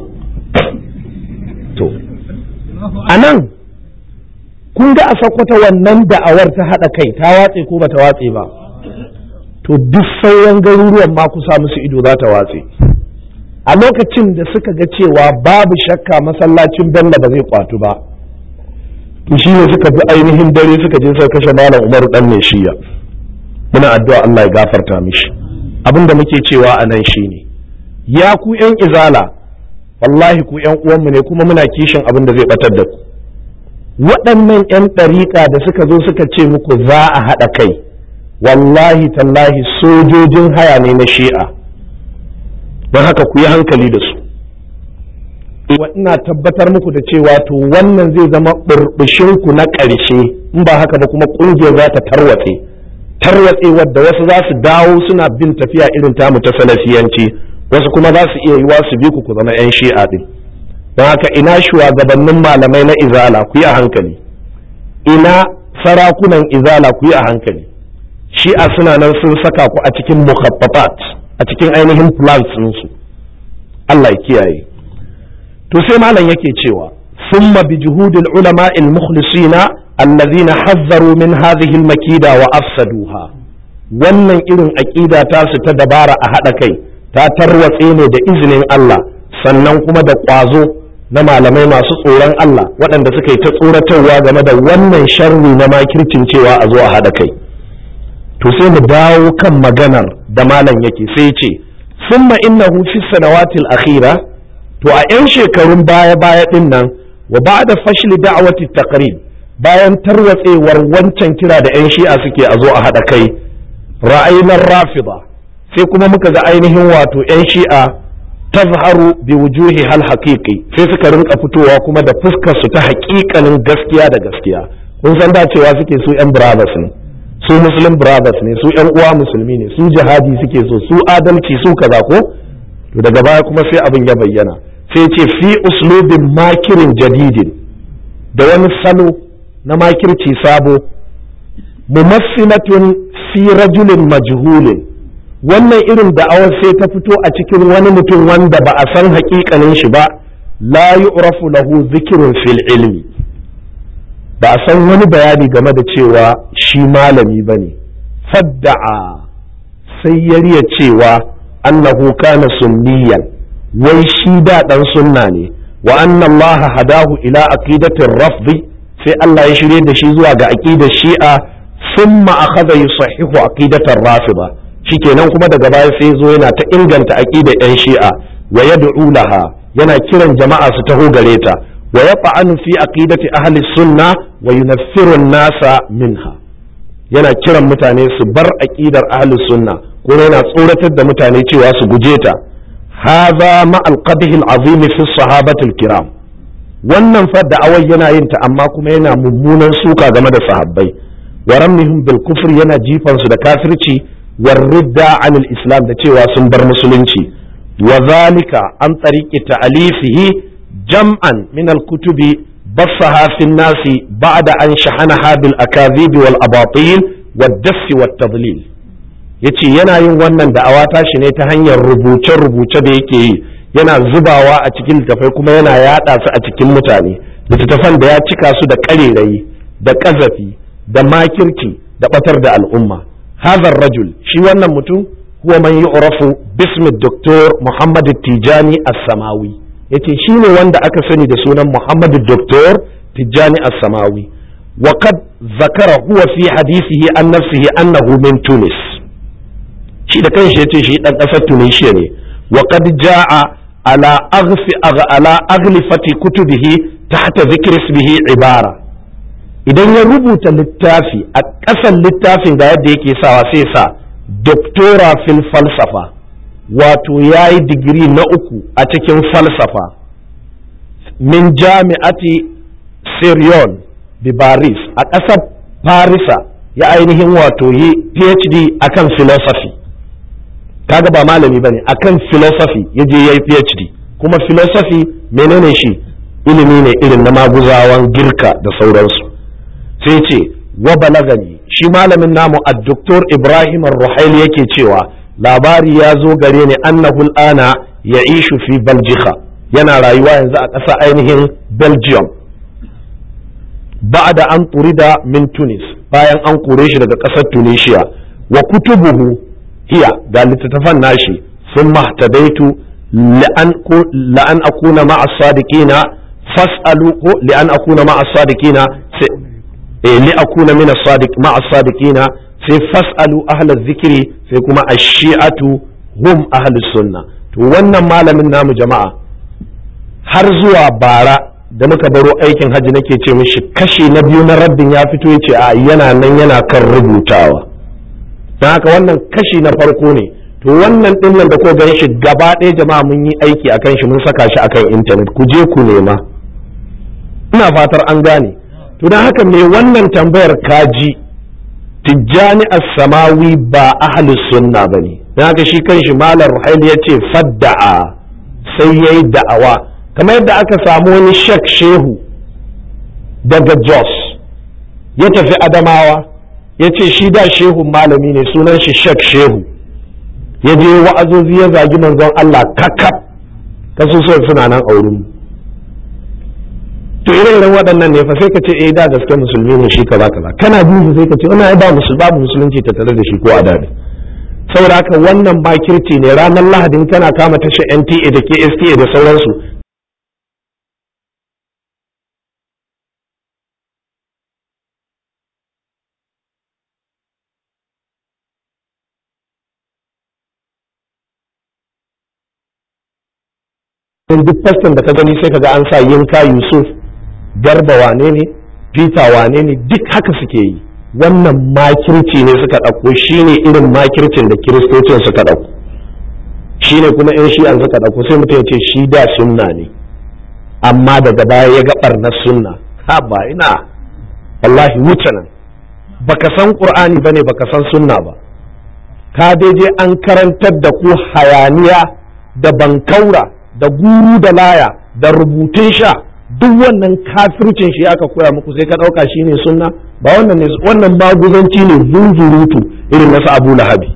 to anan kun ga a sakwata wannan da'awar ta haɗa kai ta watse ko bata watse ba to duk sauran garuruwan ma kusa musu ido za ta watse a lokacin da suka ga cewa babu shakka masallacin bello ba zai kwatu ba to shi ne suka bi ainihin dare suka je suka kashe malam umaru dan mai shiya muna addu'a Allah ya gafarta mishi abin da muke cewa a nan shine ya ku yan izala wallahi ku yan uwanmu ne kuma muna kishin abin da zai batar da ku waɗannan 'yan ɗariƙa da suka zo suka ce muku za a haɗa kai wallahi tallahi sojojin haya ne na shi'a don haka ku yi hankali da su ina tabbatar muku da cewa to wannan zai zama ku na ƙarshe in ba haka ba kuma ƙungiyar za ta tarwatse tarwatse wadda wasu za su dawo suna bin tafiya irin tamu ta salafiyanci wasu kuma za su iya yiwa su bi ku ku zama 'yan shi'a ɗin don haka ina shugabannin malamai na izala ku yi a hankali ina sarakunan izala ku yi a hankali shi'a suna nan sun saka ku a cikin mukhaffafat a cikin ainihin plans su Allah ya kiyaye to sai malam yake cewa summa bi juhudil ulama al mukhlisina allazina hazzaru min hadhihi al makida wa afsaduha wannan irin aqida ta su ta dabara a hada kai ta tarwatse ne da izinin Allah sannan kuma da ƙwazo na malamai masu tsoron Allah waɗanda suka yi ta tsoratarwa game da wannan sharri na makircin cewa a zo a haɗa kai to sai mu dawo kan maganar da malam yake sai ce summa innahu fi sanawatil akhira to a 'yan shekarun baya baya din nan wa ba'da fashli da'wati taqrib bayan tarwatsewar wancan kira da 'yan shi'a suke a zo a haɗa kai ra'ayinar rafida sai kuma muka ga ainihin wato 'yan shi'a tazharu bi wujuhi hal haqiqi sai suka rinka fitowa kuma da fuskar su ta haƙiƙanin gaskiya da gaskiya kun san da cewa suke su 'yan brothers ne su muslim brothers ne su 'yan uwa musulmi ne su jihadi suke so su adalci su kaza ko to daga baya kuma sai abin ya bayyana sai ce fi uslubin makirin jadidin da wani salo na makirci sabo mumassilatun fi rajulin majhulin wannan irin da'awar sai ta fito a cikin wani mutum wanda ba a san haƙiƙanin shi ba la yu'rafu lahu zikrun fil ilmi ba a san wani bayani game da cewa shi malami bane fadda'a sai ya riya cewa annahu kana sunniyan wai shi da dan sunna ne wa anna allaha hadahu ila aqidatir rafdi sai Allah ya shirye da shi zuwa ga aqidar shi'a thumma akhadha yusahihu aqidatar rafida shikenan kuma daga baya sai zo yana ta inganta aqidar yan shi'a wa yad'u laha yana kiran jama'a su taho gare ta wa yaqa'anu fi aqidati ahli sunna wa yunaffiru an-nasa minha yana kiran mutane su bar aqidar ahli sunna ko yana tsoratar da mutane cewa su guje ta hadha ma al-qadhi al-azim fi sahabati al-kiram wannan fa da'awar yana yin ta amma kuma yana mummunan suka game da sahabbai wa ramnihim bil kufr yana jifan su da kafirci war ridda anil islam da cewa sun bar musulunci wa zalika an tariqi ta'alifihi jam'an min al kutubi bassaha fi nasi ba'da an shahanaha bil akadhib wal abatil wad dass wat tadlil yace yana yin wannan da'awa tashi ne ta hanyar rubuce rubuce da yake yi yana zubawa a cikin littafai kuma yana yada su a cikin mutane littattafan da ya cika su da ƙarerayi da ƙazafi da makirci da batar da al'umma hazar rajul shi wannan mutum huwa man yu'rafu bismi doktor muhammad tijani as-samawi yace shi ne wanda aka sani da sunan muhammad doktor tijani as-samawi wa qad zakara huwa fi hadisihi an nafsihi annahu min tunis shi da kanshi yace shi dan kasar tunisia ne wa qad jaa ala aghfi ala aghlifati kutubihi tahta dhikri ismihi ibara idan ya rubuta littafi a ƙasan littafin ga yadda yake sawa sai sa doktora fil falsafa wato ya yi digiri na uku a cikin falsafa min jami'ati sirion di Paris a ƙasar Farisa ya ainihin wato yi PhD akan philosophy kaga ba malami bane akan philosophy ya je ya yi PhD kuma philosophy menene shi ilimi ne irin na maguzawan girka da sauransu sai ce wa balagani shi malamin namu a doktor ibrahim ruhaili yake cewa labari ya zo gare ni annahu ana ya ishu fi baljika yana rayuwa yanzu a ƙasa ainihin belgium da an turida min tunis bayan an kore shi daga ƙasar tunisia wa kutubuhu hiya ga littattafan nashi sun mahtadaitu la'an akuna ma'a sadiqina fas'alu ko li'an akuna ma'a sadiqina li akuna min as-sadiq ma as-sadiqina sai fas'alu ahla zikiri sai kuma ash-shi'atu hum ahli sunna to wannan malamin namu jama'a har zuwa bara da muka baro aikin hajji nake ce mishi kashi na biyu na rabbin ya fito yace a yana nan yana kan rubutawa don haka wannan kashi na farko ne to wannan din nan da ko gan shi gaba ɗaya jama'a mun yi aiki akan shi mun saka shi akan intanet ku je ku nema ina fatar an gane to don haka me wannan tambayar kaji tijjani as-samawi ba ahli sunna bane don haka shi kanshi malam ruhaili ya ce fadda'a sai yayi da'awa kamar yadda aka samu wani shek shehu daga jos ya tafi adamawa ya ce shi da shehun malami ne sunan shi shek shehu ya je wa'azozi ya zagi manzon Allah kakaf kasusuwan suna nan a wurin to irin irin waɗannan ne fa sai ka ce eh da gaske musulmi ne shi kaza kaza kana bin sai ka ce wannan ai ba musul babu musulunci ta tare da shi ko a dade saboda haka wannan bakirci ne ranar lahadin kana kama tashar NTA da KSTA da sauransu duk faston da ka gani sai kaga an sa yinka yusuf garba wane ne peter wane ne duk haka suke yi wannan makirci ne suka ɗauko shine irin makircin da kiristocin suka ɗauko shine kuma in shi an suka ɗauko sai mutum ya ce shi da sunna ne amma daga baya ya ga ɓarnar sunna ha ba ina wallahi wuce nan baka san qur'ani bane baka san sunna ba ka je an karantar da ku hayaniya da bankaura da guru da laya da rubutun sha duk wannan kafircin shi aka koya muku sai ka ɗauka shi ne sunna ba wannan ne wannan maguzanci ne zunzurutu irin nasu abu lahabi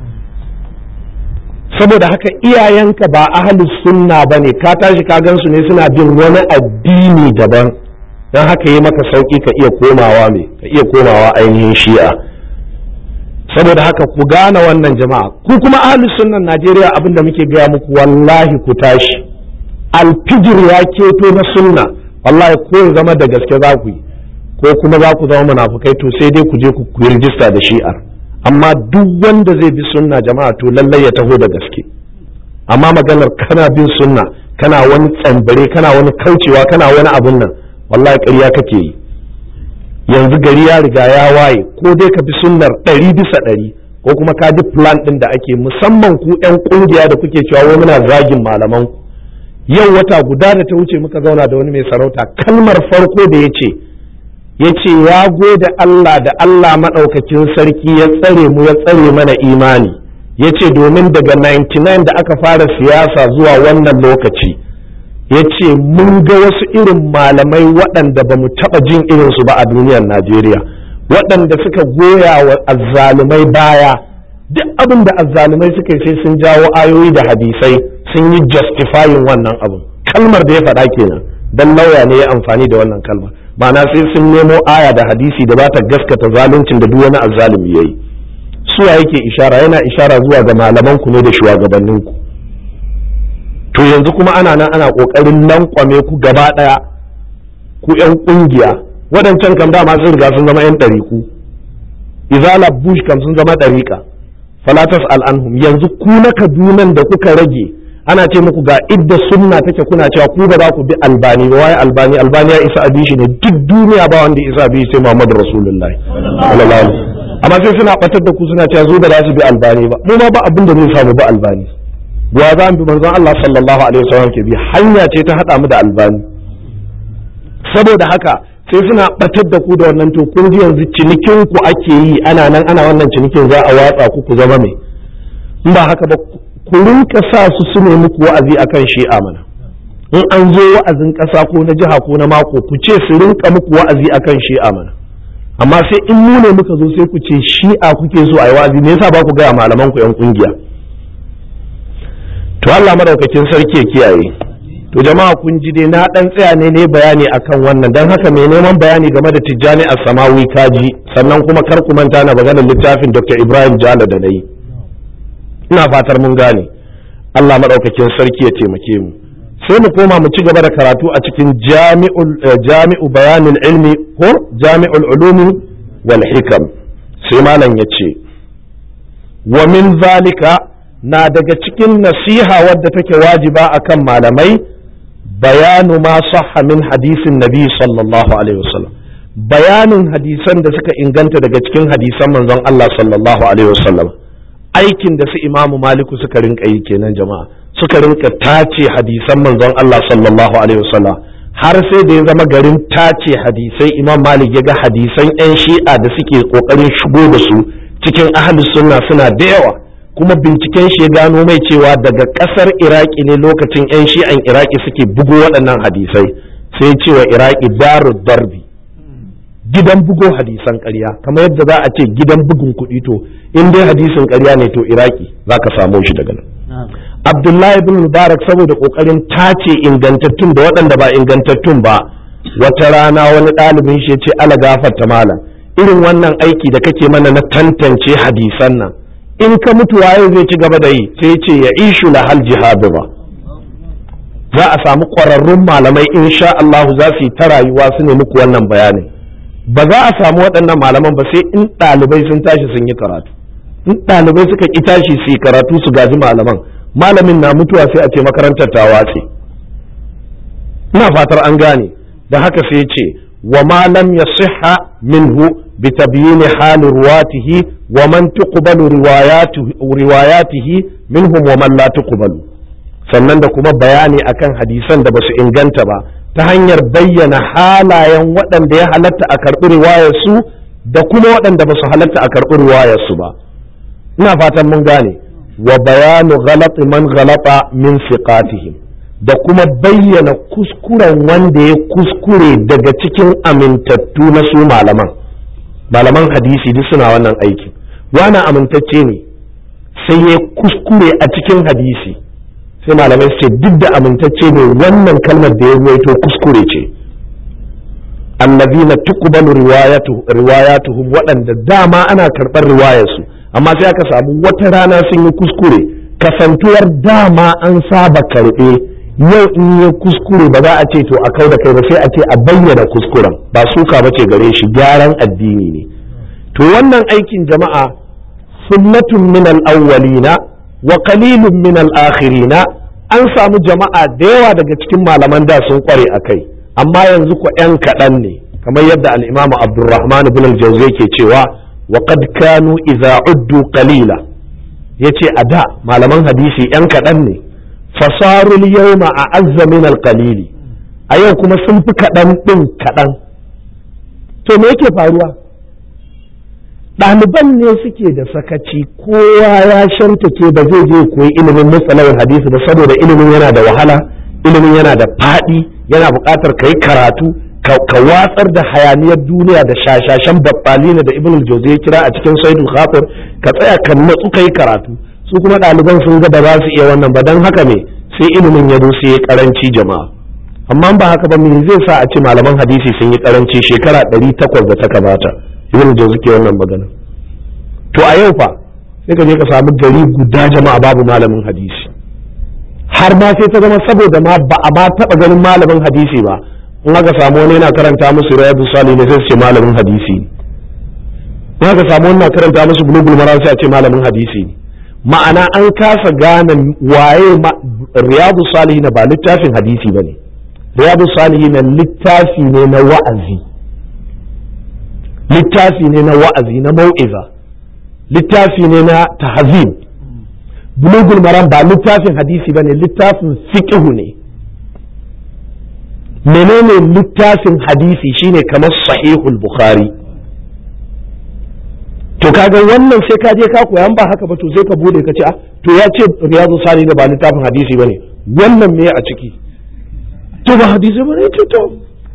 saboda haka iyayenka ba ahalus sunna ba ne ka tashi ka gansu ne suna bin wani addini daban don haka yi maka sauki ka iya komawa me ka iya komawa ainihin shi'a saboda haka ku gane wannan jama'a ku kuma ahlus sunnan Najeriya abin da muke gaya muku wallahi ku tashi alfijir ya keto na sunna wallahi ko zama da gaske za ku yi ko kuma za ku zama munafukai to sai dai ku je ku yi rijista da shi'ar amma duk wanda zai bi sunna jama'a to lallai ya taho da gaske amma maganar kana bin sunna kana wani tsambare kana wani kaucewa kana wani abun nan wallahi ƙarya kake yi yanzu gari ya riga ya waye ko dai ka bi sunnar ɗari bisa ɗari ko kuma ka ji plan ɗin da ake musamman ku 'yan ƙungiya da kuke cewa wai muna zagin malaman ku yau wata guda da ta wuce muka zauna da wani mai sarauta kalmar farko da ya ce ya ce ya gode Allah da Allah maɗaukakin sarki ya tsare mu ya tsare mana imani ya ce domin daga 99 da aka fara siyasa zuwa wannan lokaci ya ce mun ga wasu irin malamai waɗanda ba mu taɓa jin irinsu ba a duniyar Najeriya waɗanda suka goya wa azzalumai baya duk abin da azzalumai suka yi sai sun jawo ayoyi da hadisai sun yi justifying wannan abin kalmar da ya faɗa kenan dan lauya ne ya amfani da wannan kalmar ma'ana sai sun nemo aya da hadisi da ba ta gaskata zaluncin da duk wani azzalumi yayi suwa yake ishara yana ishara zuwa ga malaman ku ne da shugabannin ku to yanzu kuma ana nan ana kokarin lankwame ku gaba daya ku yan kungiya waɗancan kam dama sun riga sun zama yan ɗariku izala bush kam sun zama ɗariƙa falatas al'anhum yanzu ku na kadunan da kuka rage ana ce muku ga idda sunna take kuna cewa ku ba za ku bi albani ba waye albani albani ya isa abi shi ne duk duniya ba wanda isa abi sai muhammadu rasulullahi sallallahu amma sai suna batar da ku suna cewa zo ba za su bi albani ba mu ma ba abin da zai samu ba albani wa za mu bi manzon Allah sallallahu alaihi wasallam ke bi hanya ce ta hada mu da albani saboda haka sai suna batar da ku da wannan to kun ji yanzu cinikin ku ake yi ana nan ana wannan cinikin za a watsa ku ku zama mai in ba haka ba ku rinka sa su su ne muku wa'azi akan shi'a mana in an zo wa'azin ƙasa ko na jiha ko na mako ku ce su rinka muku wa'azi akan shi'a mana amma sai in mu ne muka zo sai ku ce shi'a kuke so a yi wa'azi me yasa ba ku gaya malaman ku yan kungiya to Allah madaukakin sarki ya kiyaye to jama'a kun ji dai na dan tsaya ne ne bayani akan wannan dan haka mai neman bayani game da Tijjani As-Samawi kaji sannan kuma kar ku manta na maganar littafin Dr. Ibrahim Jala da nayi ina fatar mun gane Allah madaukakin sarki ya taimake mu sai mu koma mu ci gaba da karatu a cikin jami'ul jami'u bayanul ilmi ko jami'ul ulumi wal hikam sai malam yace wa min zalika na daga cikin nasiha wadda take wajiba akan malamai bayanu ma sahha min hadisin nabi sallallahu alaihi wasallam bayanin hadisan da suka inganta daga cikin hadisan manzon Allah sallallahu alaihi wasallam aikin da su imamu maliku suka rinka yi kenan jama'a suka rinka tace hadisan manzon Allah sallallahu alaihi wasallam har sai da ya zama garin tace hadisai imam malik ya ga hadisan yan shi'a da suke kokarin shigo da su cikin ahlus sunna suna da yawa kuma binciken shi ya gano mai cewa daga kasar iraki ne lokacin 'yan shi'an iraki suke bugo waɗannan hadisai sai cewa iraki daru darbi gidan bugo hadisan ƙarya kamar yadda za a ce gidan bugun kuɗi to in dai hadisin ƙarya ne to iraki za ka samo shi daga nan abdullahi bin mubarak saboda ƙoƙarin tace ingantattun da waɗanda ba ingantattun ba wata rana wani ɗalibin shi ya ce ala gafarta malam irin wannan aiki da kake mana na tantance hadisan nan in ka mutu waye zai ci gaba da yi sai ce ya ishu la hal jihadu ba za a samu ƙwararrun malamai insha Allah za su yi ta rayuwa su ne muku wannan bayanin ba za a samu waɗannan malaman ba sai in ɗalibai sun tashi sun yi karatu in ɗalibai suka ƙi tashi su yi karatu su gaji malaman malamin na mutuwa sai a ce makarantar ta watse ina fatar an gane da haka sai ce wa ma lam yasihha minhu bi tabyin hal ruwatihi wa man tuqbalu riwayatihi minhum wa man la tuqbalu sannan da kuma bayani akan hadisan da basu inganta ba ta hanyar bayyana halayen waɗanda ya halatta a karɓi riwayarsu da kuma waɗanda ba su halatta a karɓi riwayarsu ba ina fatan mun gane wa bayanu ghalati man ghalata min siqatihim da kuma bayyana kuskuren wanda ya kuskure daga cikin amintattu na su malaman malaman hadisi duk suna wannan aikin wani amintacce ne sai ya kuskure a cikin hadisi sai malamai su ce duk da amintacce ne wannan kalmar da ya ruwaito kuskure ce allazina tuqbalu riwayatu riwayatuhum waɗanda dama ana karɓar riwayarsu amma sai aka samu wata rana sun yi kuskure kasantuwar dama an saba karɓe yau in yi kuskure ba za a ce to a kau da kai ba sai a ce a bayyana kuskuren ba suka ba ce gare shi gyaran addini ne to wannan aikin jama'a sunnatun min al-awwalina wa qalilun min al-akhirina an samu jama'a da yawa daga cikin malaman da sun kware a kai amma yanzu ko yan kaɗan ne kamar yadda al-imam abdurrahman ibn al-jawzi ke cewa wa qad kanu idza uddu qalila yace a da malaman hadisi yan kaɗan ne fasarul yawma a'azza min al-qalili a yau kuma sun fi kaɗan ɗin kaɗan to me yake faruwa ɗaliban ne suke da sakaci kowa ya shantake ba zai je koyi ilimin musalawar hadisi ba saboda ilimin yana da wahala ilimin yana da faɗi yana buƙatar ka yi karatu ka watsar da hayaniyar duniya da shashashen babbalina da ibn jauzi ya kira a cikin saidul khatir ka tsaya ka natsu ka yi karatu su kuma ɗaliban sun ga ba za su iya wannan ba don haka ne sai ilimin ya zo sai ya karanci jama'a amma ba haka ba me zai sa a ce malaman hadisi sun yi karanci shekara ɗari takwas da ta kamata ibn jauzi ke wannan magana to a yau fa sai ka je ka samu gari guda jama'a babu malamin hadisi har ma sai ta zama saboda ma ba a ma taɓa ganin malamin hadisi ba in aka samu wani yana karanta musu riyadu sali ne sai su ce malamin hadisi ne in aka samu wani na karanta musu bulugul maram sai a ce malamin hadisi ne ma'ana an kasa gane waye riyadu salihi na ba littafin hadisi ba ne riyadu salihi na littafi ne na wa'azi littafi ne na wa'azi na mau'iza littafi ne na tahzib bulugul maram ba littafin hadisi ba ne littafin fiqhu ne menene littafin hadisi shine kamar sahihul bukhari to kaga wannan sai ka je ka koyan ba haka ba to sai ka bude ka ce ah to ya ce riyadu sani da ba littafin hadisi bane wannan me a ciki to ba hadisi bane to to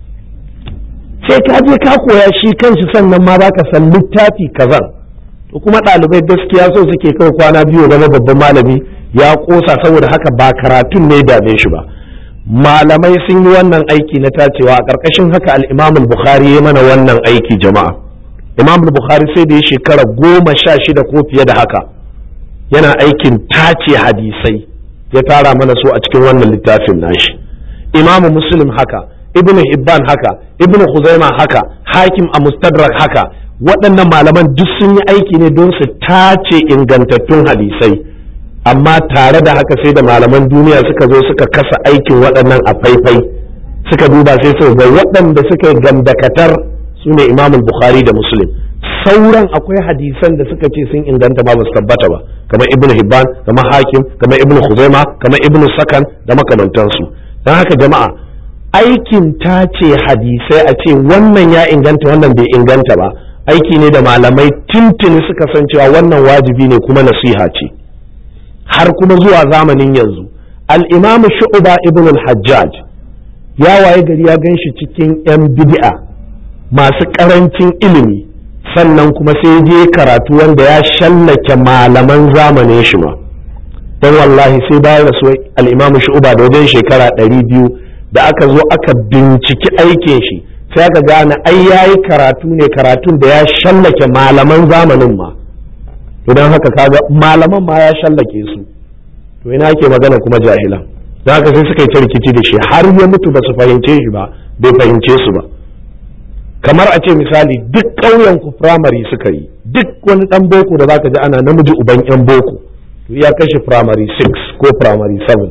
sai ka je ka koya shi kanshi sannan ma baka san littafi kazan to kuma ɗalibai gaskiya so suke kai kwana biyu zama babban malami ya kosa saboda haka ba karatun ne dame shi ba malamai sun yi wannan aiki na tacewa a ƙarƙashin haka al-imam al-bukhari ya mana wannan aiki jama'a imam bukhari sai da ya shekara goma sha shida ko fiye da haka yana aikin tace hadisai ya tara mana su a cikin wannan littafin nashi imamu muslim haka ibn hibban haka ibn khuzaima haka hakim a mustadrak haka waɗannan malaman duk sun yi aiki ne don su tace ingantattun hadisai amma tare da haka sai da malaman duniya suka zo suka kasa aikin waɗannan a faifai suka duba sai suka ga waɗanda suka yi gandakatar su ne imam bukhari da muslim sauran akwai hadisan da suka ce sun inganta ba su tabbata ba kamar ibn hibban kamar hakim kamar ibn khuzaima kamar ibn sakan da makamantansu don haka jama'a aikin ta ce hadisai a ce wannan ya inganta wannan bai inganta ba aiki ne da malamai tintini suka san cewa wannan wajibi ne kuma nasiha ce har kuma zuwa zamanin yanzu al-imam shu'ba ibn al-hajjaj ya waye gari ya gan shi cikin 'yan bid'a masu ƙarancin ilimi sannan kuma sai je karatu wanda ya shallake malaman zamanin shi ma don wallahi sai bayan rasu al'imamu shu'uba da wajen shekara ɗari biyu da aka zo aka binciki aikin shi sai aka gane ai yayi karatu ne karatun da ya shallake malaman zamanin ma to don haka kaga malaman ma ya shallake su to ina ake magana kuma jahilan don haka sai suka yi ta rikici da shi har ya mutu ba su fahimce shi ba bai fahimce su ba kamar a ce misali duk ƙauyen ku firamare suka yi duk wani ɗan boko da zaka ji ana namiji uban yan boko to ya kashe firamare 6 ko firamare 7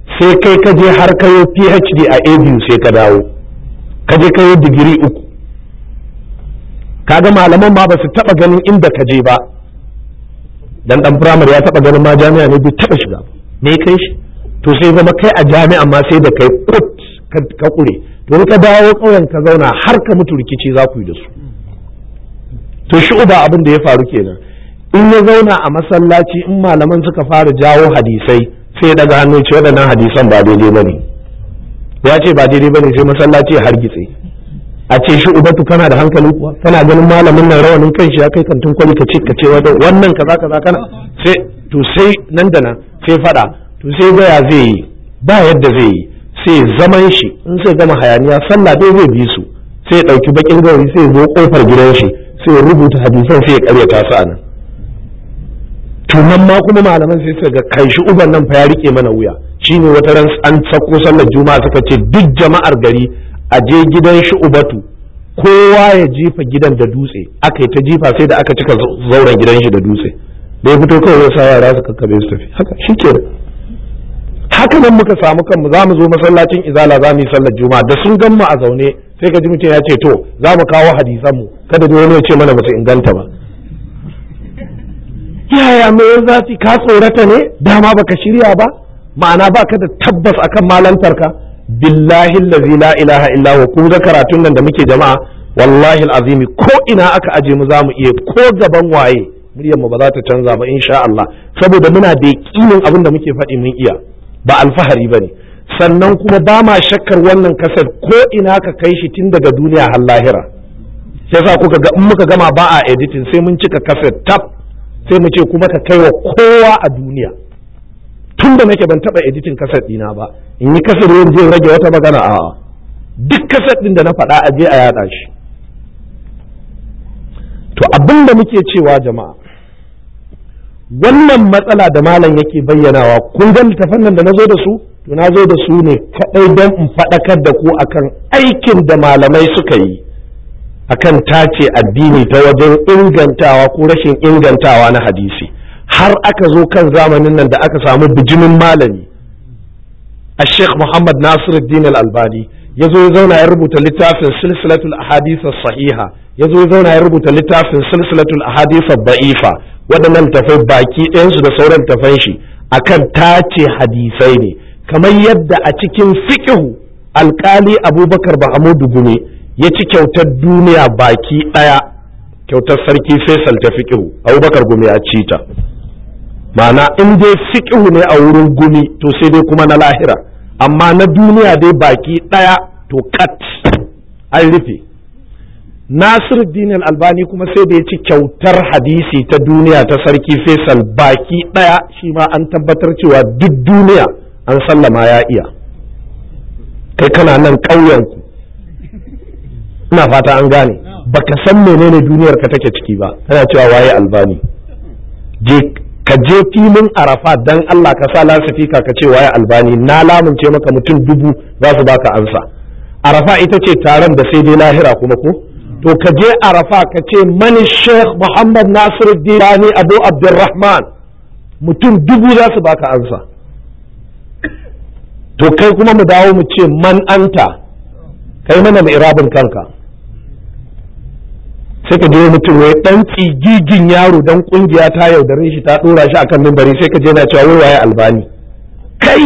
sai kai ka je har kayo phd a abu sai ka dawo ka je kayo digiri uku kaga malaman ma ba su taba ganin inda ka je ba dan dan firamare ya taba ganin ma jami'a ne bai taba shiga ba me kai shi to sai zama kai a jami'a ma sai da kai put ka kure to ka dawo ƙauyen ka zauna har ka mutu rikici za ku yi da su to shi uba abin da ya faru kenan in ya zauna a masallaci in malaman suka fara jawo hadisai sai daga hannu ce waɗannan hadisan ba daidai ba ne ya ce ba daidai ba ne sai masallaci ya hargitse a ce shi ubatu kana da hankali kuwa kana ganin malamin nan rawanin kan shi ya kai kantin kwali ka ce ka ce wannan kaza kaza kana sai to sai nan da nan sai fada to sai ga ya zai yi ba yadda zai yi sai zaman shi in sai gama hayaniya sallah dai zai bi su sai ya dauki bakin gauri sai ya zo kofar gidan shi sai ya rubuta hadisan sai ya karyata su anan to nan ma kuma malaman sai suka ga kai shi uban nan fa ya rike mana wuya shine wata ran an sako sallar juma'a suka ce duk jama'ar gari a je gidan shi ubatu kowa ya jifa gidan da dutse aka yi ta jifa sai da aka cika zauren gidan shi da dutse da ya fito kawai ya sa yara su kakkabe su tafi haka shi ke haka nan muka samu kanmu za mu zo masallacin izala za mu yi sallar juma'a da sun gan mu a zaune sai ka ji mutum ya ce to za mu kawo hadisan mu kada da wani ya ce mana ba su inganta ba yaya mai zafi ka tsorata ne dama baka shirya ba ma'ana baka da tabbas akan malantarka billahi allazi la ilaha illa huwa kun ga karatun nan da muke jama'a wallahi alazimi ko ina aka aje mu zamu iya ko gaban waye muryar mu ba za ta canza ba insha Allah saboda muna da yakinin abin da muke faɗi mun iya ba alfahari bane sannan kuma ba ma shakkar wannan kasar ko ina ka kai shi tun daga duniya har lahira sai sa kuka ga in muka gama ba a editing sai mun cika kasar tab sai mu ce kuma ka kai wa kowa a duniya tun da nake ban taba editin kasar dina ba in yi kasar yin zai rage wata magana a duk kasar din da na faɗa a je a yada shi to abin da muke cewa jama'a wannan matsala da malam yake bayyanawa kun ga littafan nan da na zo da su to na zo da su ne kaɗai don in faɗakar da ku akan aikin da malamai suka yi akan tace addini ta wajen ingantawa ko rashin ingantawa na hadisi har aka zo kan zamanin nan da aka samu bijimin malami a sheikh muhammad nasiruddin al-albani ya zo ya zauna ya rubuta littafin silsilatul ahadith sahiha ya zo ya zauna ya rubuta littafin silsilatul ahadith da'ifa waɗannan tafai baki ɗayansu da sauran tafan shi akan tace hadisai ne kamar yadda a cikin fiqhu alkali abubakar bahamudu gune ya ci kyautar duniya baki ɗaya kyautar sarki faisal ta fiqhu abubakar gumi ya ci ta ma'ana in dai fiqhu ne a wurin gumi to sai dai kuma na lahira amma na duniya dai baki ɗaya to kat an rufe Nasir Dinar Albani kuma sai da ya ci kyautar hadisi ta duniya ta sarki Faisal baki ɗaya shi ma an tabbatar cewa duk duniya an sallama ya iya kai kana nan ƙauyenku ina fata an gane baka san menene duniyar ka take ciki ba kana cewa waye albani je ka je filin arafa dan Allah ka sa lasifika ka ce waye albani na lamunce maka mutum dubu za su baka ansa arafa ita ce taron da sai dai lahira kuma ko to ka je arafa ka ce mani sheikh muhammad nasiruddin abu abdurrahman mutum dubu za su baka ansa to kai kuma mu dawo mu ce man anta kai mana mai irabin kanka sai ka je mutum wai dan tsigigin yaro dan kungiya ta yaudare shi ta dora shi akan mimbari sai ka je na cewa wai waye albani kai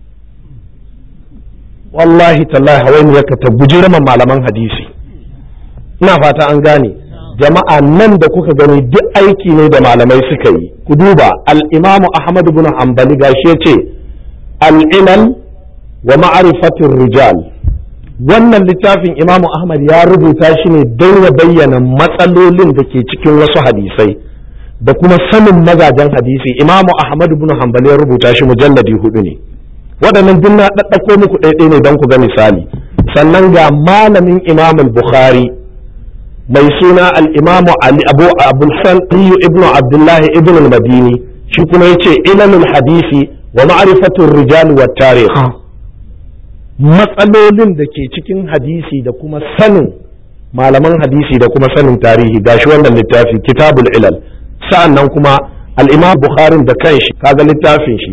wallahi tallahi hawaini ya ta guji raman malaman hadisi ina fata an gane jama'a nan da kuka gani duk aiki ne da malamai suka yi ku duba al-imamu ahmad ibn hanbali gashi yace al-ilal wa ma'rifatir rijal wannan littafin imamu ahmad ya rubuta shi ne don ya bayyana matsalolin da ke cikin wasu hadisai da kuma sanin mazajen hadisi imamu ahmad ibn hanbal ya rubuta shi mujalladi hudu ne waɗannan duk na ɗaɗɗako muku ɗaiɗai ne don ku ga misali sannan ga malamin imam bukhari mai suna al-imamu ali abu abul ibn abdullahi ibn al-madini shi kuma yace ilalul hadisi wa ma'rifatur rijal wa tarikh matsalolin da ke cikin hadisi da kuma sanin malaman hadisi da kuma sanin tarihi gashi wannan littafi kitabul ilal sa'an nan kuma al'imam bukharin da kanshi kaga littafin shi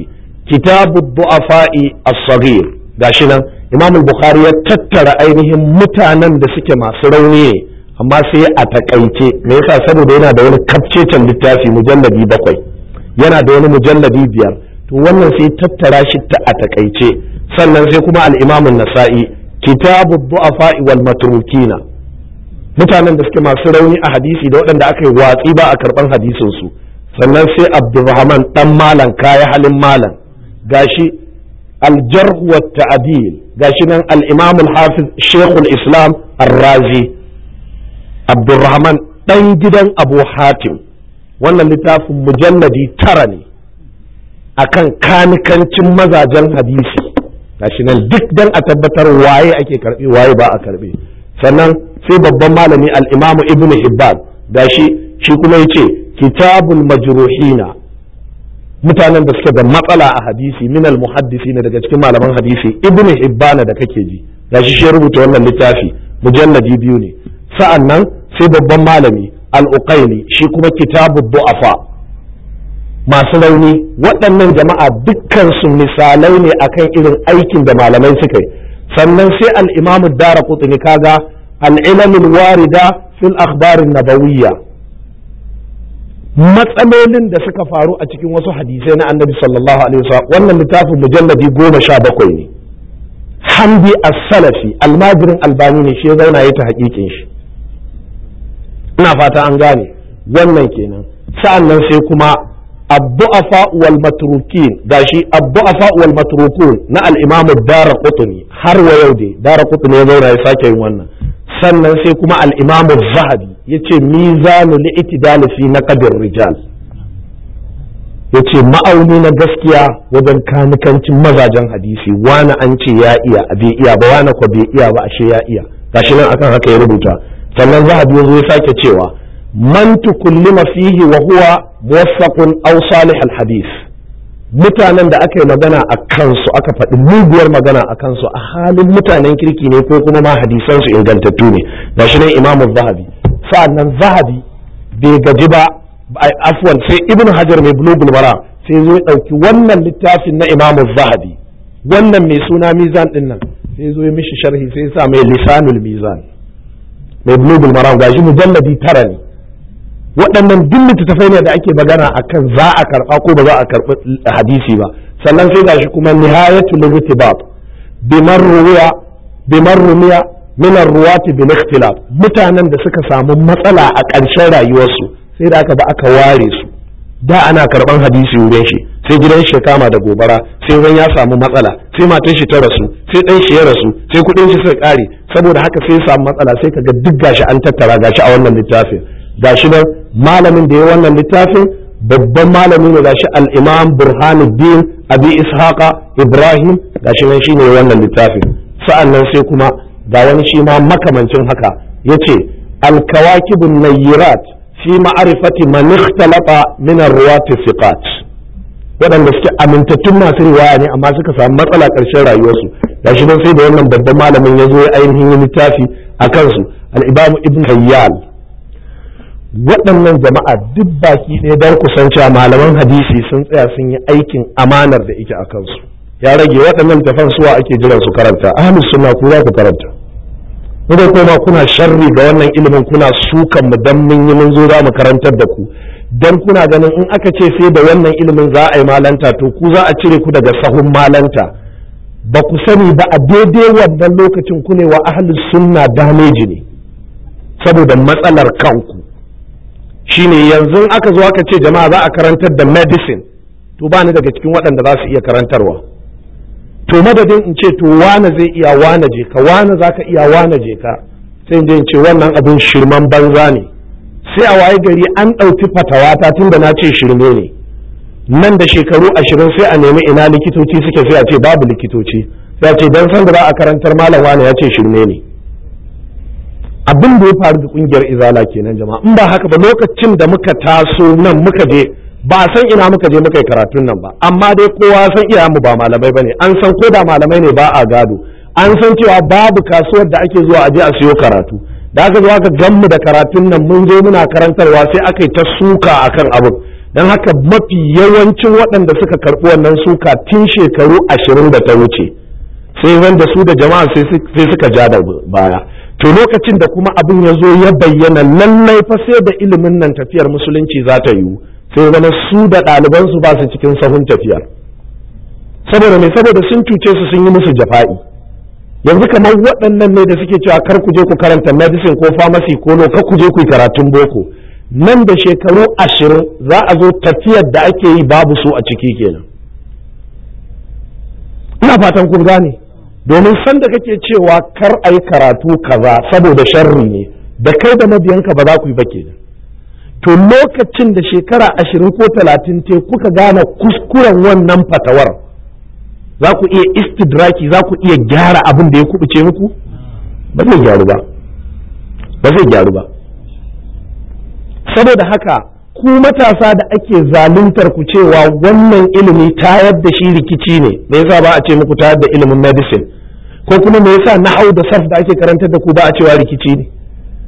kitabu du'afa'i as-saghir gashi nan imam al-bukhari ya tattara ainihin mutanen da suke masu rauni ne amma sai a takaice me yasa saboda yana da wani kafcecen littafi mujalladi bakwai yana da wani mujalladi biyar to wannan sai tattara shi ta a takaice sannan sai kuma al-imam an-nasa'i kitabu du'afa'i wal matrukina mutanen da suke masu rauni a hadisi da waɗanda aka yi watsi ba a karɓan hadisin su sannan sai abdurrahman dan malam kaya halin malam gashi aljarh wa ta'dil gashi nan al-imam al-hafiz shaykhul islam ar-razi abdurrahman dan gidan abu hatim wannan littafin mujalladi tara ne akan kanikancin mazajen hadisi gashi nan duk dan a tabbatar waye ake karbi waye ba a karbe sannan sai babban malami al-imam ibn hibban gashi shi kuma yace kitabul majruhina mutanen da suke da matsala a hadisi min al-muhaddisi ne daga cikin malaman hadisi ibn hibban da kake ji gashi shi rubuta wannan littafi mujalladi biyu ne sa'annan sai babban malami al-uqaili shi kuma kitabud du'afa masu rauni waɗannan jama'a dukkan su misalai ne akan irin aikin da malamai suka yi sannan sai al-imamu dara kutuni kaga al-ilamul warida fil akhbarin nabawiyya matsalolin da suka faru a cikin wasu hadisai na annabi sallallahu alaihi wasallam wannan littafin mujalladi goma sha bakwai ne hamdi as-salafi almajirin albani ne shi ya zauna ya ta hakikin shi ina fata an gane wannan kenan sa'annan sai kuma الضعفاء والمتروكين gashi الضعفاء والمتروكون na al-Imam Ad-Darqutni har wa yau dai Darqutni ya zauna ya sake yin wannan sannan sai kuma al-Imam Az-Zahabi yace mizanu li'tidal fi naqdir rijal yace ma'auni na gaskiya wajen kanikancin mazajen hadisi wani an ce ya iya bai iya ba wani ko bai iya ba ashe ya iya gashi nan akan haka ya rubuta sannan Zahabi ya zo ya sake cewa man tukullima fihi wa huwa muwaffaqun aw salih al-hadith mutanen da aka yi magana a kansu aka faɗi muguwar magana a kansu a halin mutanen kirki ne ko kuma ma hadisan su ingantattu ne gashi nan imamu zahabi sa'annan zahabi bai gaji ba afwan sai ibnu hajar mai bulugul mara sai zo ya ɗauki wannan littafin na imamu zahabi wannan mai suna mizan din nan sai zo ya mishi sharhi sai ya sa mai lisanul mizan mai bulugul mara gashi mujalladi tara ne waɗannan duk littattafai ne da ake magana akan za a karɓa ko ba za a karɓi hadisi ba sannan sai gashi kuma nihayatul irtibab bimar ruwiya bimar rumiya min arruwati bil ikhtilaf mutanen da suka samu matsala a ƙarshen rayuwarsu sai da aka ba aka ware su da ana karɓan hadisi wurin shi sai gidan shi kama da gobara sai wani ya samu matsala sai matan shi ta rasu sai ɗan shi ya rasu sai kuɗin shi suka ƙare saboda haka sai ya samu matsala sai kaga duk gashi an tattara gashi a wannan littafin gashi nan malamin da ya wannan littafin babban malami ne gashi al-imam burhanuddin abi ishaqa ibrahim gashi nan shine wannan littafin sa'an nan sai kuma ga wani shi ma makamancin haka yace al-kawakibun nayyirat fi ma'rifati man ikhtalafa min ar-ruwat thiqat waɗanda suke amintattun masu riwaya ne amma suka samu matsala ƙarshen rayuwarsu gashi nan sai da wannan babban malamin ya zo ya ainihin littafi a kansu al-imam ibn hayyal waɗannan jama'a duk baki ɗaya don kusancewa malaman hadisi sun tsaya sun yi aikin amanar da ike a kansu ya rage waɗannan tafan suwa ake jiran su karanta ahlus sunna ku za ku karanta mu da kuma kuna sharri ga wannan ilimin kuna sukan mu dan mun yi mun zo za mu karantar da ku dan kuna ganin in aka ce sai da wannan ilimin za a yi malanta to ku za a cire ku daga sahun malanta ba ku sani ba a daidai wannan lokacin ku ne wa ahlus sunna dameji ne saboda matsalar kanku shine yanzu aka zo aka ce jama'a za a karantar da medicine to ba ni daga cikin waɗanda za su iya karantarwa to madadin in ce to wane zai iya wane je ka wane za ka iya wane je ka sai in ce wannan abin shirman banza ne sai a waye gari an ɗauki fatawata tun da na ce shirme ne nan da shekaru ashirin sai a nemi ina likitoci suke sai a ce babu likitoci sai a ce don san da za a karantar malam wane ya ce shirme ne abin da ya faru da kungiyar izala kenan jama'a in ba haka ba lokacin da muka taso nan muka je ba san ina muka je muka yi karatun nan ba amma dai kowa san iyayenmu ba malamai bane an san ko da malamai ne ba a gado an san cewa babu kasuwar da ake zuwa a je a siyo karatu da aka zo aka gan mu da karatun nan mun zo muna karantarwa sai aka yi ta suka akan abin don haka mafi yawancin waɗanda suka karɓi wannan suka tun shekaru ashirin da ta wuce sai wanda su da jama'a sai suka ja da baya to lokacin da kuma abin ya zo ya bayyana lallai fa sai da ilimin nan tafiyar musulunci za ta yiwu sai zama su da ɗalibansu ba su cikin sahun tafiyar saboda mai saboda sun cuce su sun yi musu jafa'i yanzu kamar waɗannan ne da suke cewa kar ku je ku karanta medicine ko pharmacy ko lo kar ku je ku yi karatun boko nan da shekaru ashirin za a zo tafiyar da ake yi babu su a ciki kenan ina fatan kun gane domin sanda kake cewa kar a yi karatu kaza saboda sharri ne da kai da mabiyanka ba za ku yi ba kenan to lokacin da shekara ashirin ko talatin te kuka gane kuskuren wannan fatawar za ku iya istidraki za ku iya gyara abin da ya kubuce muku ba zai gyaru ba ba zai gyaru ba saboda haka ku matasa da ake zaluntar ku cewa wannan ilimi tayar da shi rikici ne me yasa ba a ce muku tayar da ilimin medicine ko kuma me yasa nahau da sarf da ake karantar da ku ba a cewa rikici ne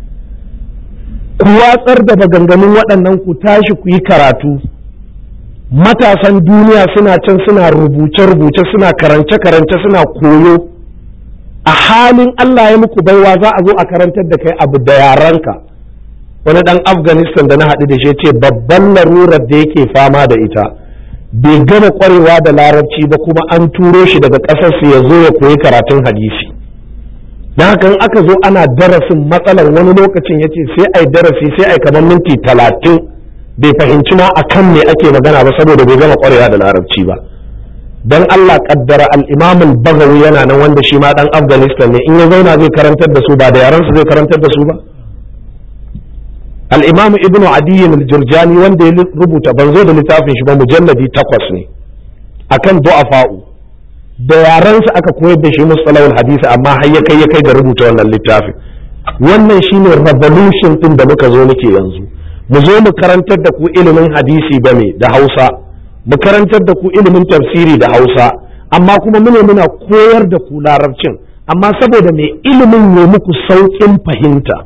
ku watsar da maganganun waɗannan ku tashi ku yi karatu matasan duniya suna can suna rubuce-rubuce suna karance-karance suna koyo a halin Allah ya muku baiwa za a zo a karantar da kai abu da yaranka wani ɗan afghanistan da na haɗu da shi ce babban larurar da yake fama da ita bai gama ƙwarewa da larabci ba kuma an turo shi daga ƙasarsu ya zo ya koyi karatun hadisi don haka in aka zo ana darasin matsalar wani lokacin ya ce sai ai darasi sai ai kamar minti talatin bai fahimci ma a kan me ake magana ba saboda bai gama kwarewa da larabci ba dan Allah kaddara al-Imam al-Baghawi yana nan wanda shi ma dan Afghanistan ne in ya zauna zai karantar da su ba da yaran su zai karantar da su ba al-Imam Ibn Adi al-Jurjani wanda ya rubuta ban zo da littafin shi ba mujalladi takwas ne akan du'afa'u da yaran su aka koyar da shi mustalahul hadisi amma har ya kai ya kai ga rubuta wannan littafin wannan shine revolution din da muka zo muke yanzu mu zo mu karantar da ku ilimin hadisi ba me da hausa mu karantar da ku ilimin tafsiri da hausa amma kuma mune muna koyar da ku larabcin amma saboda me ilimin ne muku sauƙin fahimta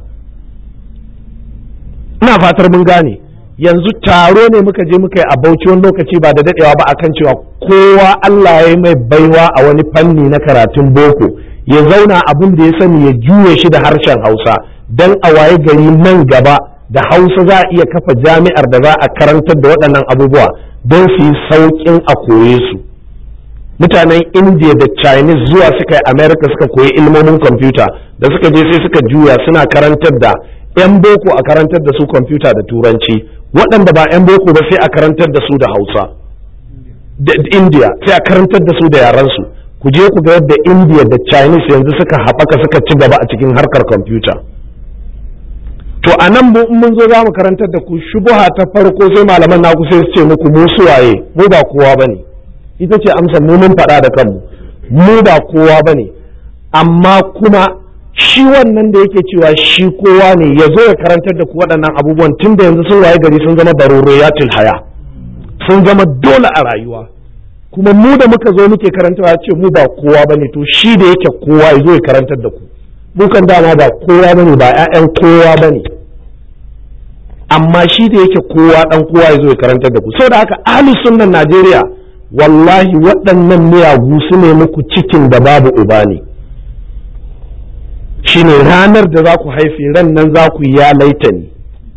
ina fatar mun gane yanzu taro ne muka je muka yi a bauchi wani lokaci ba da dadewa ba akan cewa kowa Allah ya yi mai baiwa a wani fanni na karatun boko ya zauna abin da ya sani ya juye shi da harshen hausa dan a waye gari nan gaba da hausa za a iya kafa jami'ar da za a karantar da waɗannan abubuwa don su yi sauƙin a koye su mutanen india da chinese zuwa suka yi america suka koyi ilmomin kwamfuta da suka je sai suka juya suna karantar da 'yan boko a karantar da su kwamfuta da turanci waɗanda ba 'yan boko ba sai a karantar da su da hausa da india sai a karantar da su da yaransu ku je ku ga yadda india da chinese yanzu suka haɓaka suka ci gaba a cikin harkar kwamfuta to a nan mun zo za mu karantar da ku shubuha ta farko sai malaman naku sai su ce muku mu suwaye mu ba kowa bane ita ce amsa mu mun faɗa da kanmu mu ba kowa bane amma kuma shi wannan da yake cewa shi kowa ne ya zo ya karantar da ku waɗannan abubuwan tun da yanzu sun waye gari sun zama daruriyatul haya sun zama dole a rayuwa kuma mu da muka zo muke karantawa ya ce mu ba kowa bane to shi da yake kowa ya zo ya karantar da ku mu kan dama ba kowa bane ba 'ya'yan kowa bane amma shi da yake kowa dan kowa ya zo ya karantar da ku saboda haka ahlus sunnan Najeriya wallahi waɗannan miyagu su ne muku cikin da babu uba ne shine ranar da za ku haife ran nan za ku ya laita ni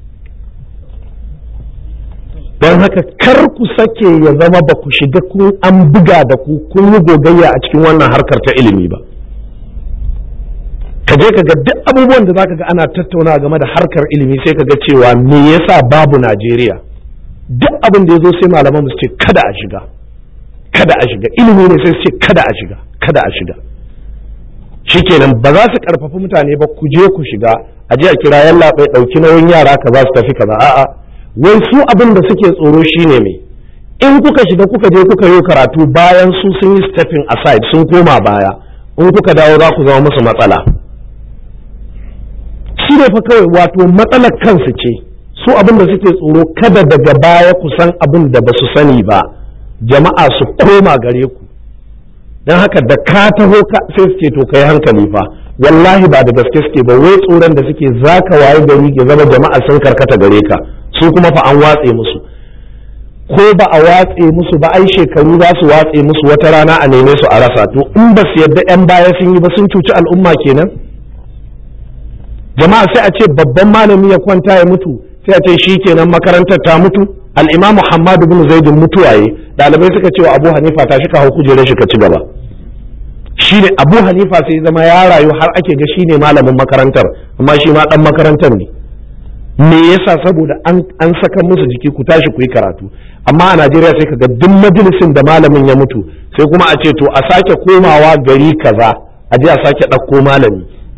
don haka kar ku sake ya zama ba ku shiga kun an buga da ku kun yi gogayya a cikin wannan harkar ta ilimi ba ka je ka ga duk abubuwan da zaka ga ana tattauna game da harkar ilimi sai ka ga cewa me yasa babu Najeriya duk abin da ya zo sai malaman su ce kada a shiga kada a shiga ilimi ne sai su ce kada a shiga kada a shiga shikenan ba za su karfafi mutane ba ku je ku shiga a je a kira yalla bai dauki nauyin yara ka za su tafi kaza a'a wai su abin da suke tsoro shine me in kuka shiga kuka je kuka yi karatu bayan su sun yi stepping aside sun koma baya in kuka dawo za ku zama musu matsala shi ne fa kawai wato matsalar kansu ce su abin da suke tsoro kada daga baya ku san abin da ba su sani ba jama'a su koma gare ku don haka da ka taho sai su ce to kai hankali fa wallahi ba da gaske suke ba wai tsoron da suke zaka waye gari ke zama jama'a sun karkata gare ka su kuma fa an watse musu ko ba a watse musu ba ai shekaru za su watse musu wata rana a neme su a rasa to in ba su yadda 'yan baya sun yi ba sun cuci al'umma kenan jama'a sai a ce babban malami ya kwanta ya mutu sai a ce shi kenan makarantar ta mutu al'imamu Muhammad bin Zaidin mutuwaye ɗalibai suka ce wa Abu Hanifa ta shi ka hau kujerar shi ka ci gaba shi ne Abu Hanifa sai zama ya rayu har ake ga shi ne malamin makarantar amma shi ma ɗan makarantar ne me yasa saboda an saka musu jiki ku tashi ku yi karatu amma a Najeriya sai ka ga duk majalisin da malamin ya mutu sai kuma a ce to a sake komawa gari kaza a je a sake ɗauko malami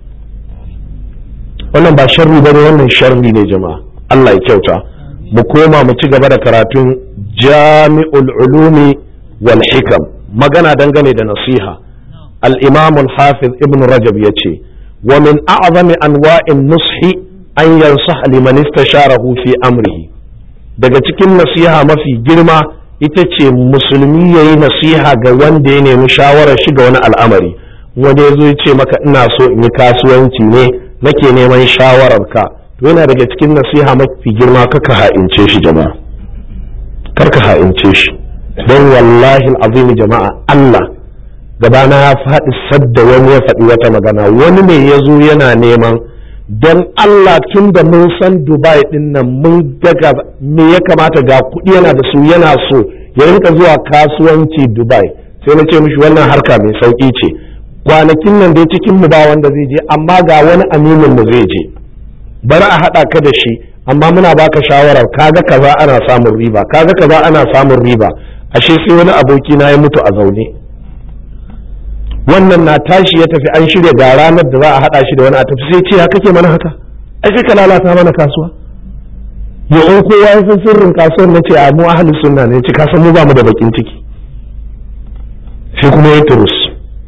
wannan ba sharri bane wannan sharri ne jama'a Allah ya kyauta mu koma mu ci gaba da karatun jami'ul ulumi wal hikam magana dangane da nasiha al-imam al-hafiz ibn rajab yace wa min a'zami anwa'in nushi an yansah liman istasharahu fi amrihi daga cikin nasiha mafi girma ita ce musulmi yayi nasiha ga wanda ya nemi shawarar shi ga wani al'amari wanda ya zo ya ce maka ina so in yi kasuwanci ne nake neman shawarar ka to yana daga cikin nasiha mafi girma kaka ha'ince shi jama'a karka ha'ince shi don wallahi azimi jama'a Allah gabana ya faɗi sadda wani ya faɗi wata magana wani ne ya zo yana neman don Allah tun da mun san Dubai din nan mun daga me ya kamata ga kuɗi yana da su yana so ya rinka zuwa kasuwanci Dubai sai na ce mishi wannan harka mai sauƙi ce kwanakin nan dai cikin mu ba wanda zai je amma ga wani aminin mu zai je bari a haɗa ka da shi amma muna baka shawarar kaga kaza ana samun riba kaga kaza ana samun riba ashe sai wani aboki na ya mutu a zaune wannan na tashi ya tafi an shirya ga ranar da za a haɗa shi da wani a tafi sai ce ya kake mana haka ai sai ka lalata mana kasuwa ya in kowa ya san sirrin kasuwar na ce a mu ahli sunna ne ce ka san mu ba mu da bakin ciki sai kuma ya turus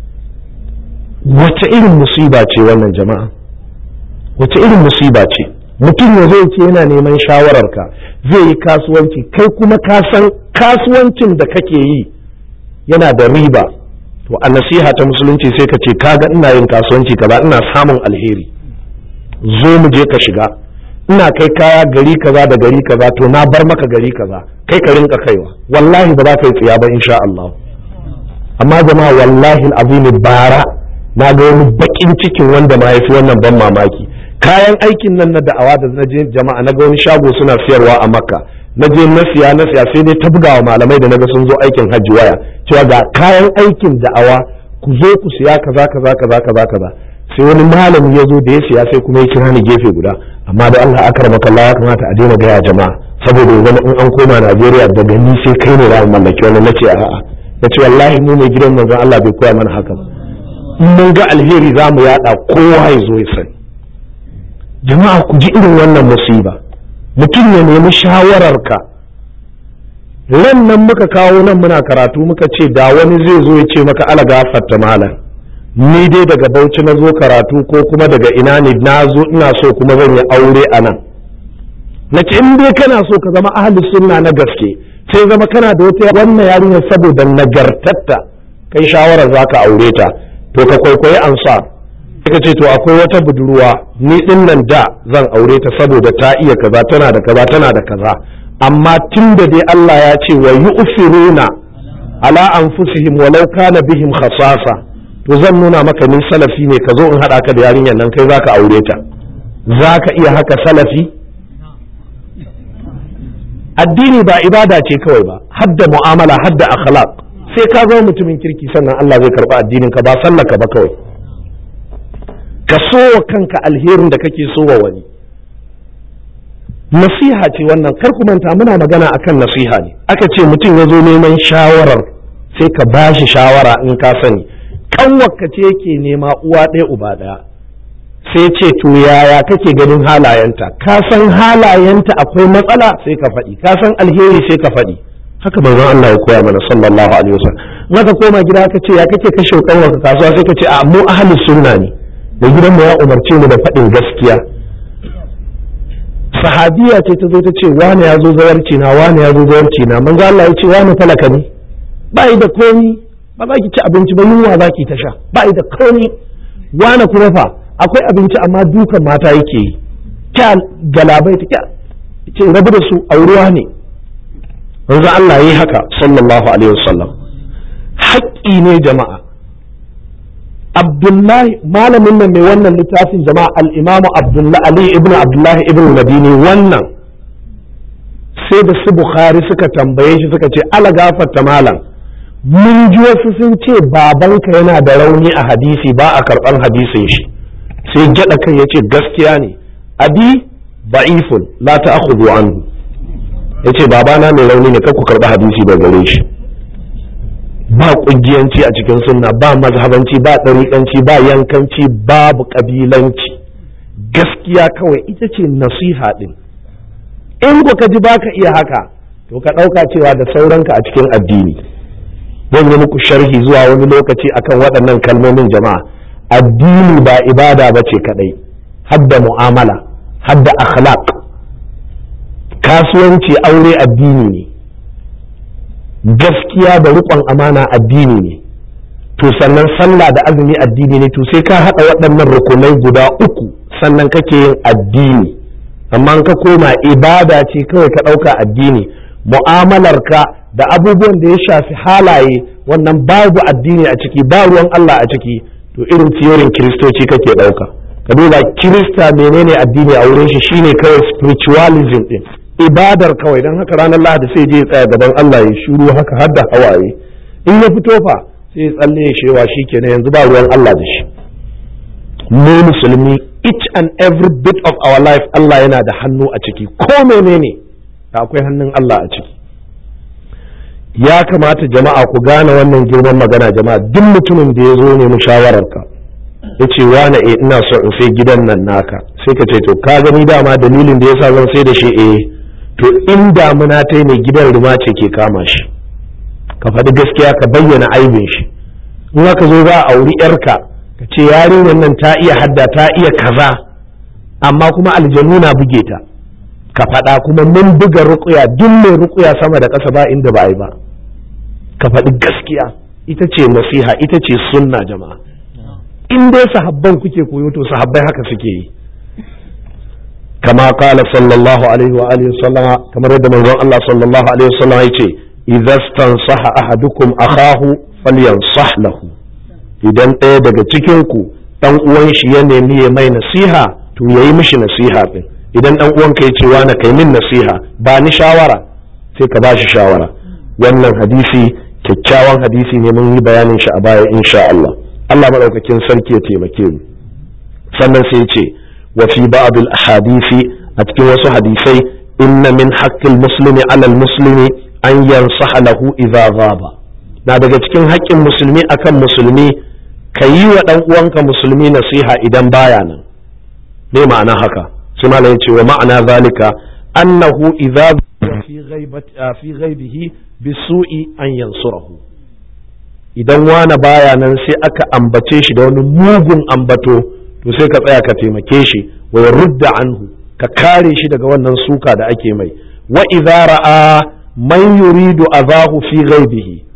wace irin musiba ce wannan jama'a wace irin musiba ce mutum ya zai ce yana neman shawararka zai yi kasuwanci kai kuma ka san kasuwancin da kake yi yana da riba to a nasiha ta musulunci sai ka ce kaga ina yin kasuwanci kaza ina samun alheri zo mu je ka shiga ina kai kaya gari kaza da gari kaza to na bar maka gari kaza kai ka rinka kaiwa wallahi ba za ka yi tsiya ba insha Allah amma jama'a wallahi azimi bara na ga wani bakin cikin wanda ma yafi wannan ban mamaki kayan aikin nan na da'awa da na je jama'a na ga wani shago suna siyarwa a makka na je na siya na siya sai dai ta bugawa malamai da naga sun zo aikin hajji waya cewa ga kayan aikin da'awa ku zo ku siya kaza kaza kaza kaza kaza sai wani malami ya zo da ya siya sai kuma ya kira ni gefe guda amma da Allah aka rama kalla ya kamata a daina gaya jama'a saboda ya zama in an koma Najeriya daga ni sai kai ne za mu mallaki wannan nace a'a nace wallahi mu mai gidan manzon Allah bai koya mana haka in mun ga alheri za mu yada kowa ya zo ya sani jama'a ku ji irin wannan musiba mutum ya nemi shawararka ran nan muka kawo nan muna karatu muka ce da wani zai zo ya ce maka ala gafarta malam ni dai daga bauchi na zo karatu ko kuma daga ina ne na zo ina so kuma zan yi aure a nan na ce in dai kana so ka zama ahli sunna na gaske sai zama kana da wata wannan yarinyar saboda nagartatta kai shawarar za ka aure ta to ka kwaikwayi ansar ka ce to akwai wata budurwa ni din nan da zan aure ta saboda ta iya kaza tana da kaza tana da kaza amma tun da dai Allah ya ce wa yu'firuna ala anfusihim walau kana bihim khasasa to zan nuna maka ni salafi ne ka zo in hada ka da yarinyar nan kai zaka aure ta zaka iya haka salafi addini ba ibada ce kawai ba hadda mu'amala hadda akhlaq sai ka zama mutumin kirki sannan Allah zai karba addinin ka ba sallaka ba kawai ka so wa kanka alherin da kake so wa wani nasiha ce wannan kar ku manta muna magana akan nasiha ne aka ce mutum ya zo neman shawarar sai ka ba shi shawara in ka sani kanwarka ce yake nema uwa ɗaya uba ɗaya sai ce to yaya kake ganin halayenta ka san halayenta akwai matsala sai ka faɗi ka san alheri sai ka faɗi haka manzon Allah ya koya mana sallallahu alaihi wasallam maka koma gida ka ce ya kake kashe kanwarka kasuwa sai ka ce a mu ahli sunna ne da gidanmu ya umarce mu da faɗin gaskiya sahabiya ce ta zo ta ce wani ya zo zawarci na wani ya zo zawarci na manzo Allah ya ce wani talaka ne ba da komi ba za ki ci abinci ba yunwa za ki ta sha ba da komi wani kuma fa akwai abinci amma dukan mata yake yi kya galabai ta kya ce rabu da su auruwa ne manzo Allah yi haka sallallahu alaihi wasallam haƙƙi ne jama'a Abdullahi malamin nan mai wannan littafin jama'a al-Imam Abdullahi Ali ibn Abdullahi ibn Madini wannan sai da su Bukhari suka tambaye shi suka ce ala gafarta malam mun ji wasu sun ce babanka yana da rauni a hadisi ba a karɓar hadisin shi sai gyaɗa kai ya ce gaskiya ne abi ba'ifun la ta'khudhu anhu yace babana mai rauni ne ku karɓi hadisi da gare shi ba ƙungiyanci a cikin sunna ba mazhabanci ba ɗariƙanci ba yankanci babu ƙabilanci gaskiya kawai ita ce nasiha ɗin in ka ji baka iya haka to ka ɗauka cewa da sauranka a cikin addini zan yi muku sharhi zuwa wani lokaci akan waɗannan kalmomin jama'a addini ba ibada ba ce kaɗai hadda mu'amala hadda akhlaq kasuwanci aure addini ne gaskiya da riƙon amana addini ne to sannan sallah da azumi addini ne to sai ka haɗa waɗannan rukunai guda uku sannan kake yin addini amma ka koma ibada ce kawai ka ɗauka addini mu'amalarka da abubuwan da ya shafi halaye wannan babu addini a ciki ba ruwan Allah a ciki to irin tiyorin kiristoci kake ɗauka ka duba kirista menene addini a wurin shi shine kawai spiritualism din ibadar kawai don haka ranar lahadi sai je tsaya gaban Allah ya shuru haka har da hawaye in ya fito fa sai ya tsalle ya shewa shi kenan yanzu ba ruwan Allah da shi mu musulmi each and every bit of our life Allah yana da hannu a ciki ko menene da akwai hannun Allah a ciki ya kamata jama'a ku gane wannan girman magana jama'a duk mutumin da ya zo ne mushawararka ya ce wane e ina so in sai gidan nan naka sai ka ce to ka gani dama dalilin da yasa zan sai da shi eh to in damuna ta ne gidan ruma ce ke kama shi ka faɗi gaskiya ka bayyana aibin shi in aka zo za a auri yarka ka ce yarinyar nan ta iya hadda ta iya kaza amma kuma aljanu na buge ta ka faɗa kuma mun buga ruƙuya duk mai ruƙuya sama da ƙasa ba inda ba a yi ba ka faɗi gaskiya ita ce nasiha ita ce sunna jama'a in dai sahabban kuke koyo to sahabbai haka suke yi kama kala sallallahu alaihi wa alihi sallama kamar yadda manzon Allah sallallahu alaihi wasallam yace idza stansaha ahadukum akahu falyansah lahu idan ɗaya daga cikin ku dan uwan shi ya nemi ya mai nasiha to yayi mishi nasiha din idan dan uwanka ya ce wani kai min nasiha ba ni shawara sai ka ba shi shawara wannan hadisi kyakkyawan hadisi ne mun yi bayanin shi a baya insha Allah Allah madaukakin sarki ya taimake mu sannan sai ya ce wa fi ba'd al ahadisi a cikin wasu hadisai inna min haqqil muslimi ala al muslimi an yansaha lahu idza ghaba na daga cikin haƙƙin musulmi akan musulmi ka yi wa dan uwanka musulmi nasiha idan baya nan me ma'ana haka sai malam yace wa ma'ana zalika annahu idza fi ghaibati fi ghaibihi bisu'i an yansurahu idan wani baya nan sai aka ambace shi da wani mugun ambato to sai ka tsaya ka taimake shi wa rudda anhu ka kare shi daga wannan suka da ake mai wa idza ra'a man yuridu azahu fi ghaibihi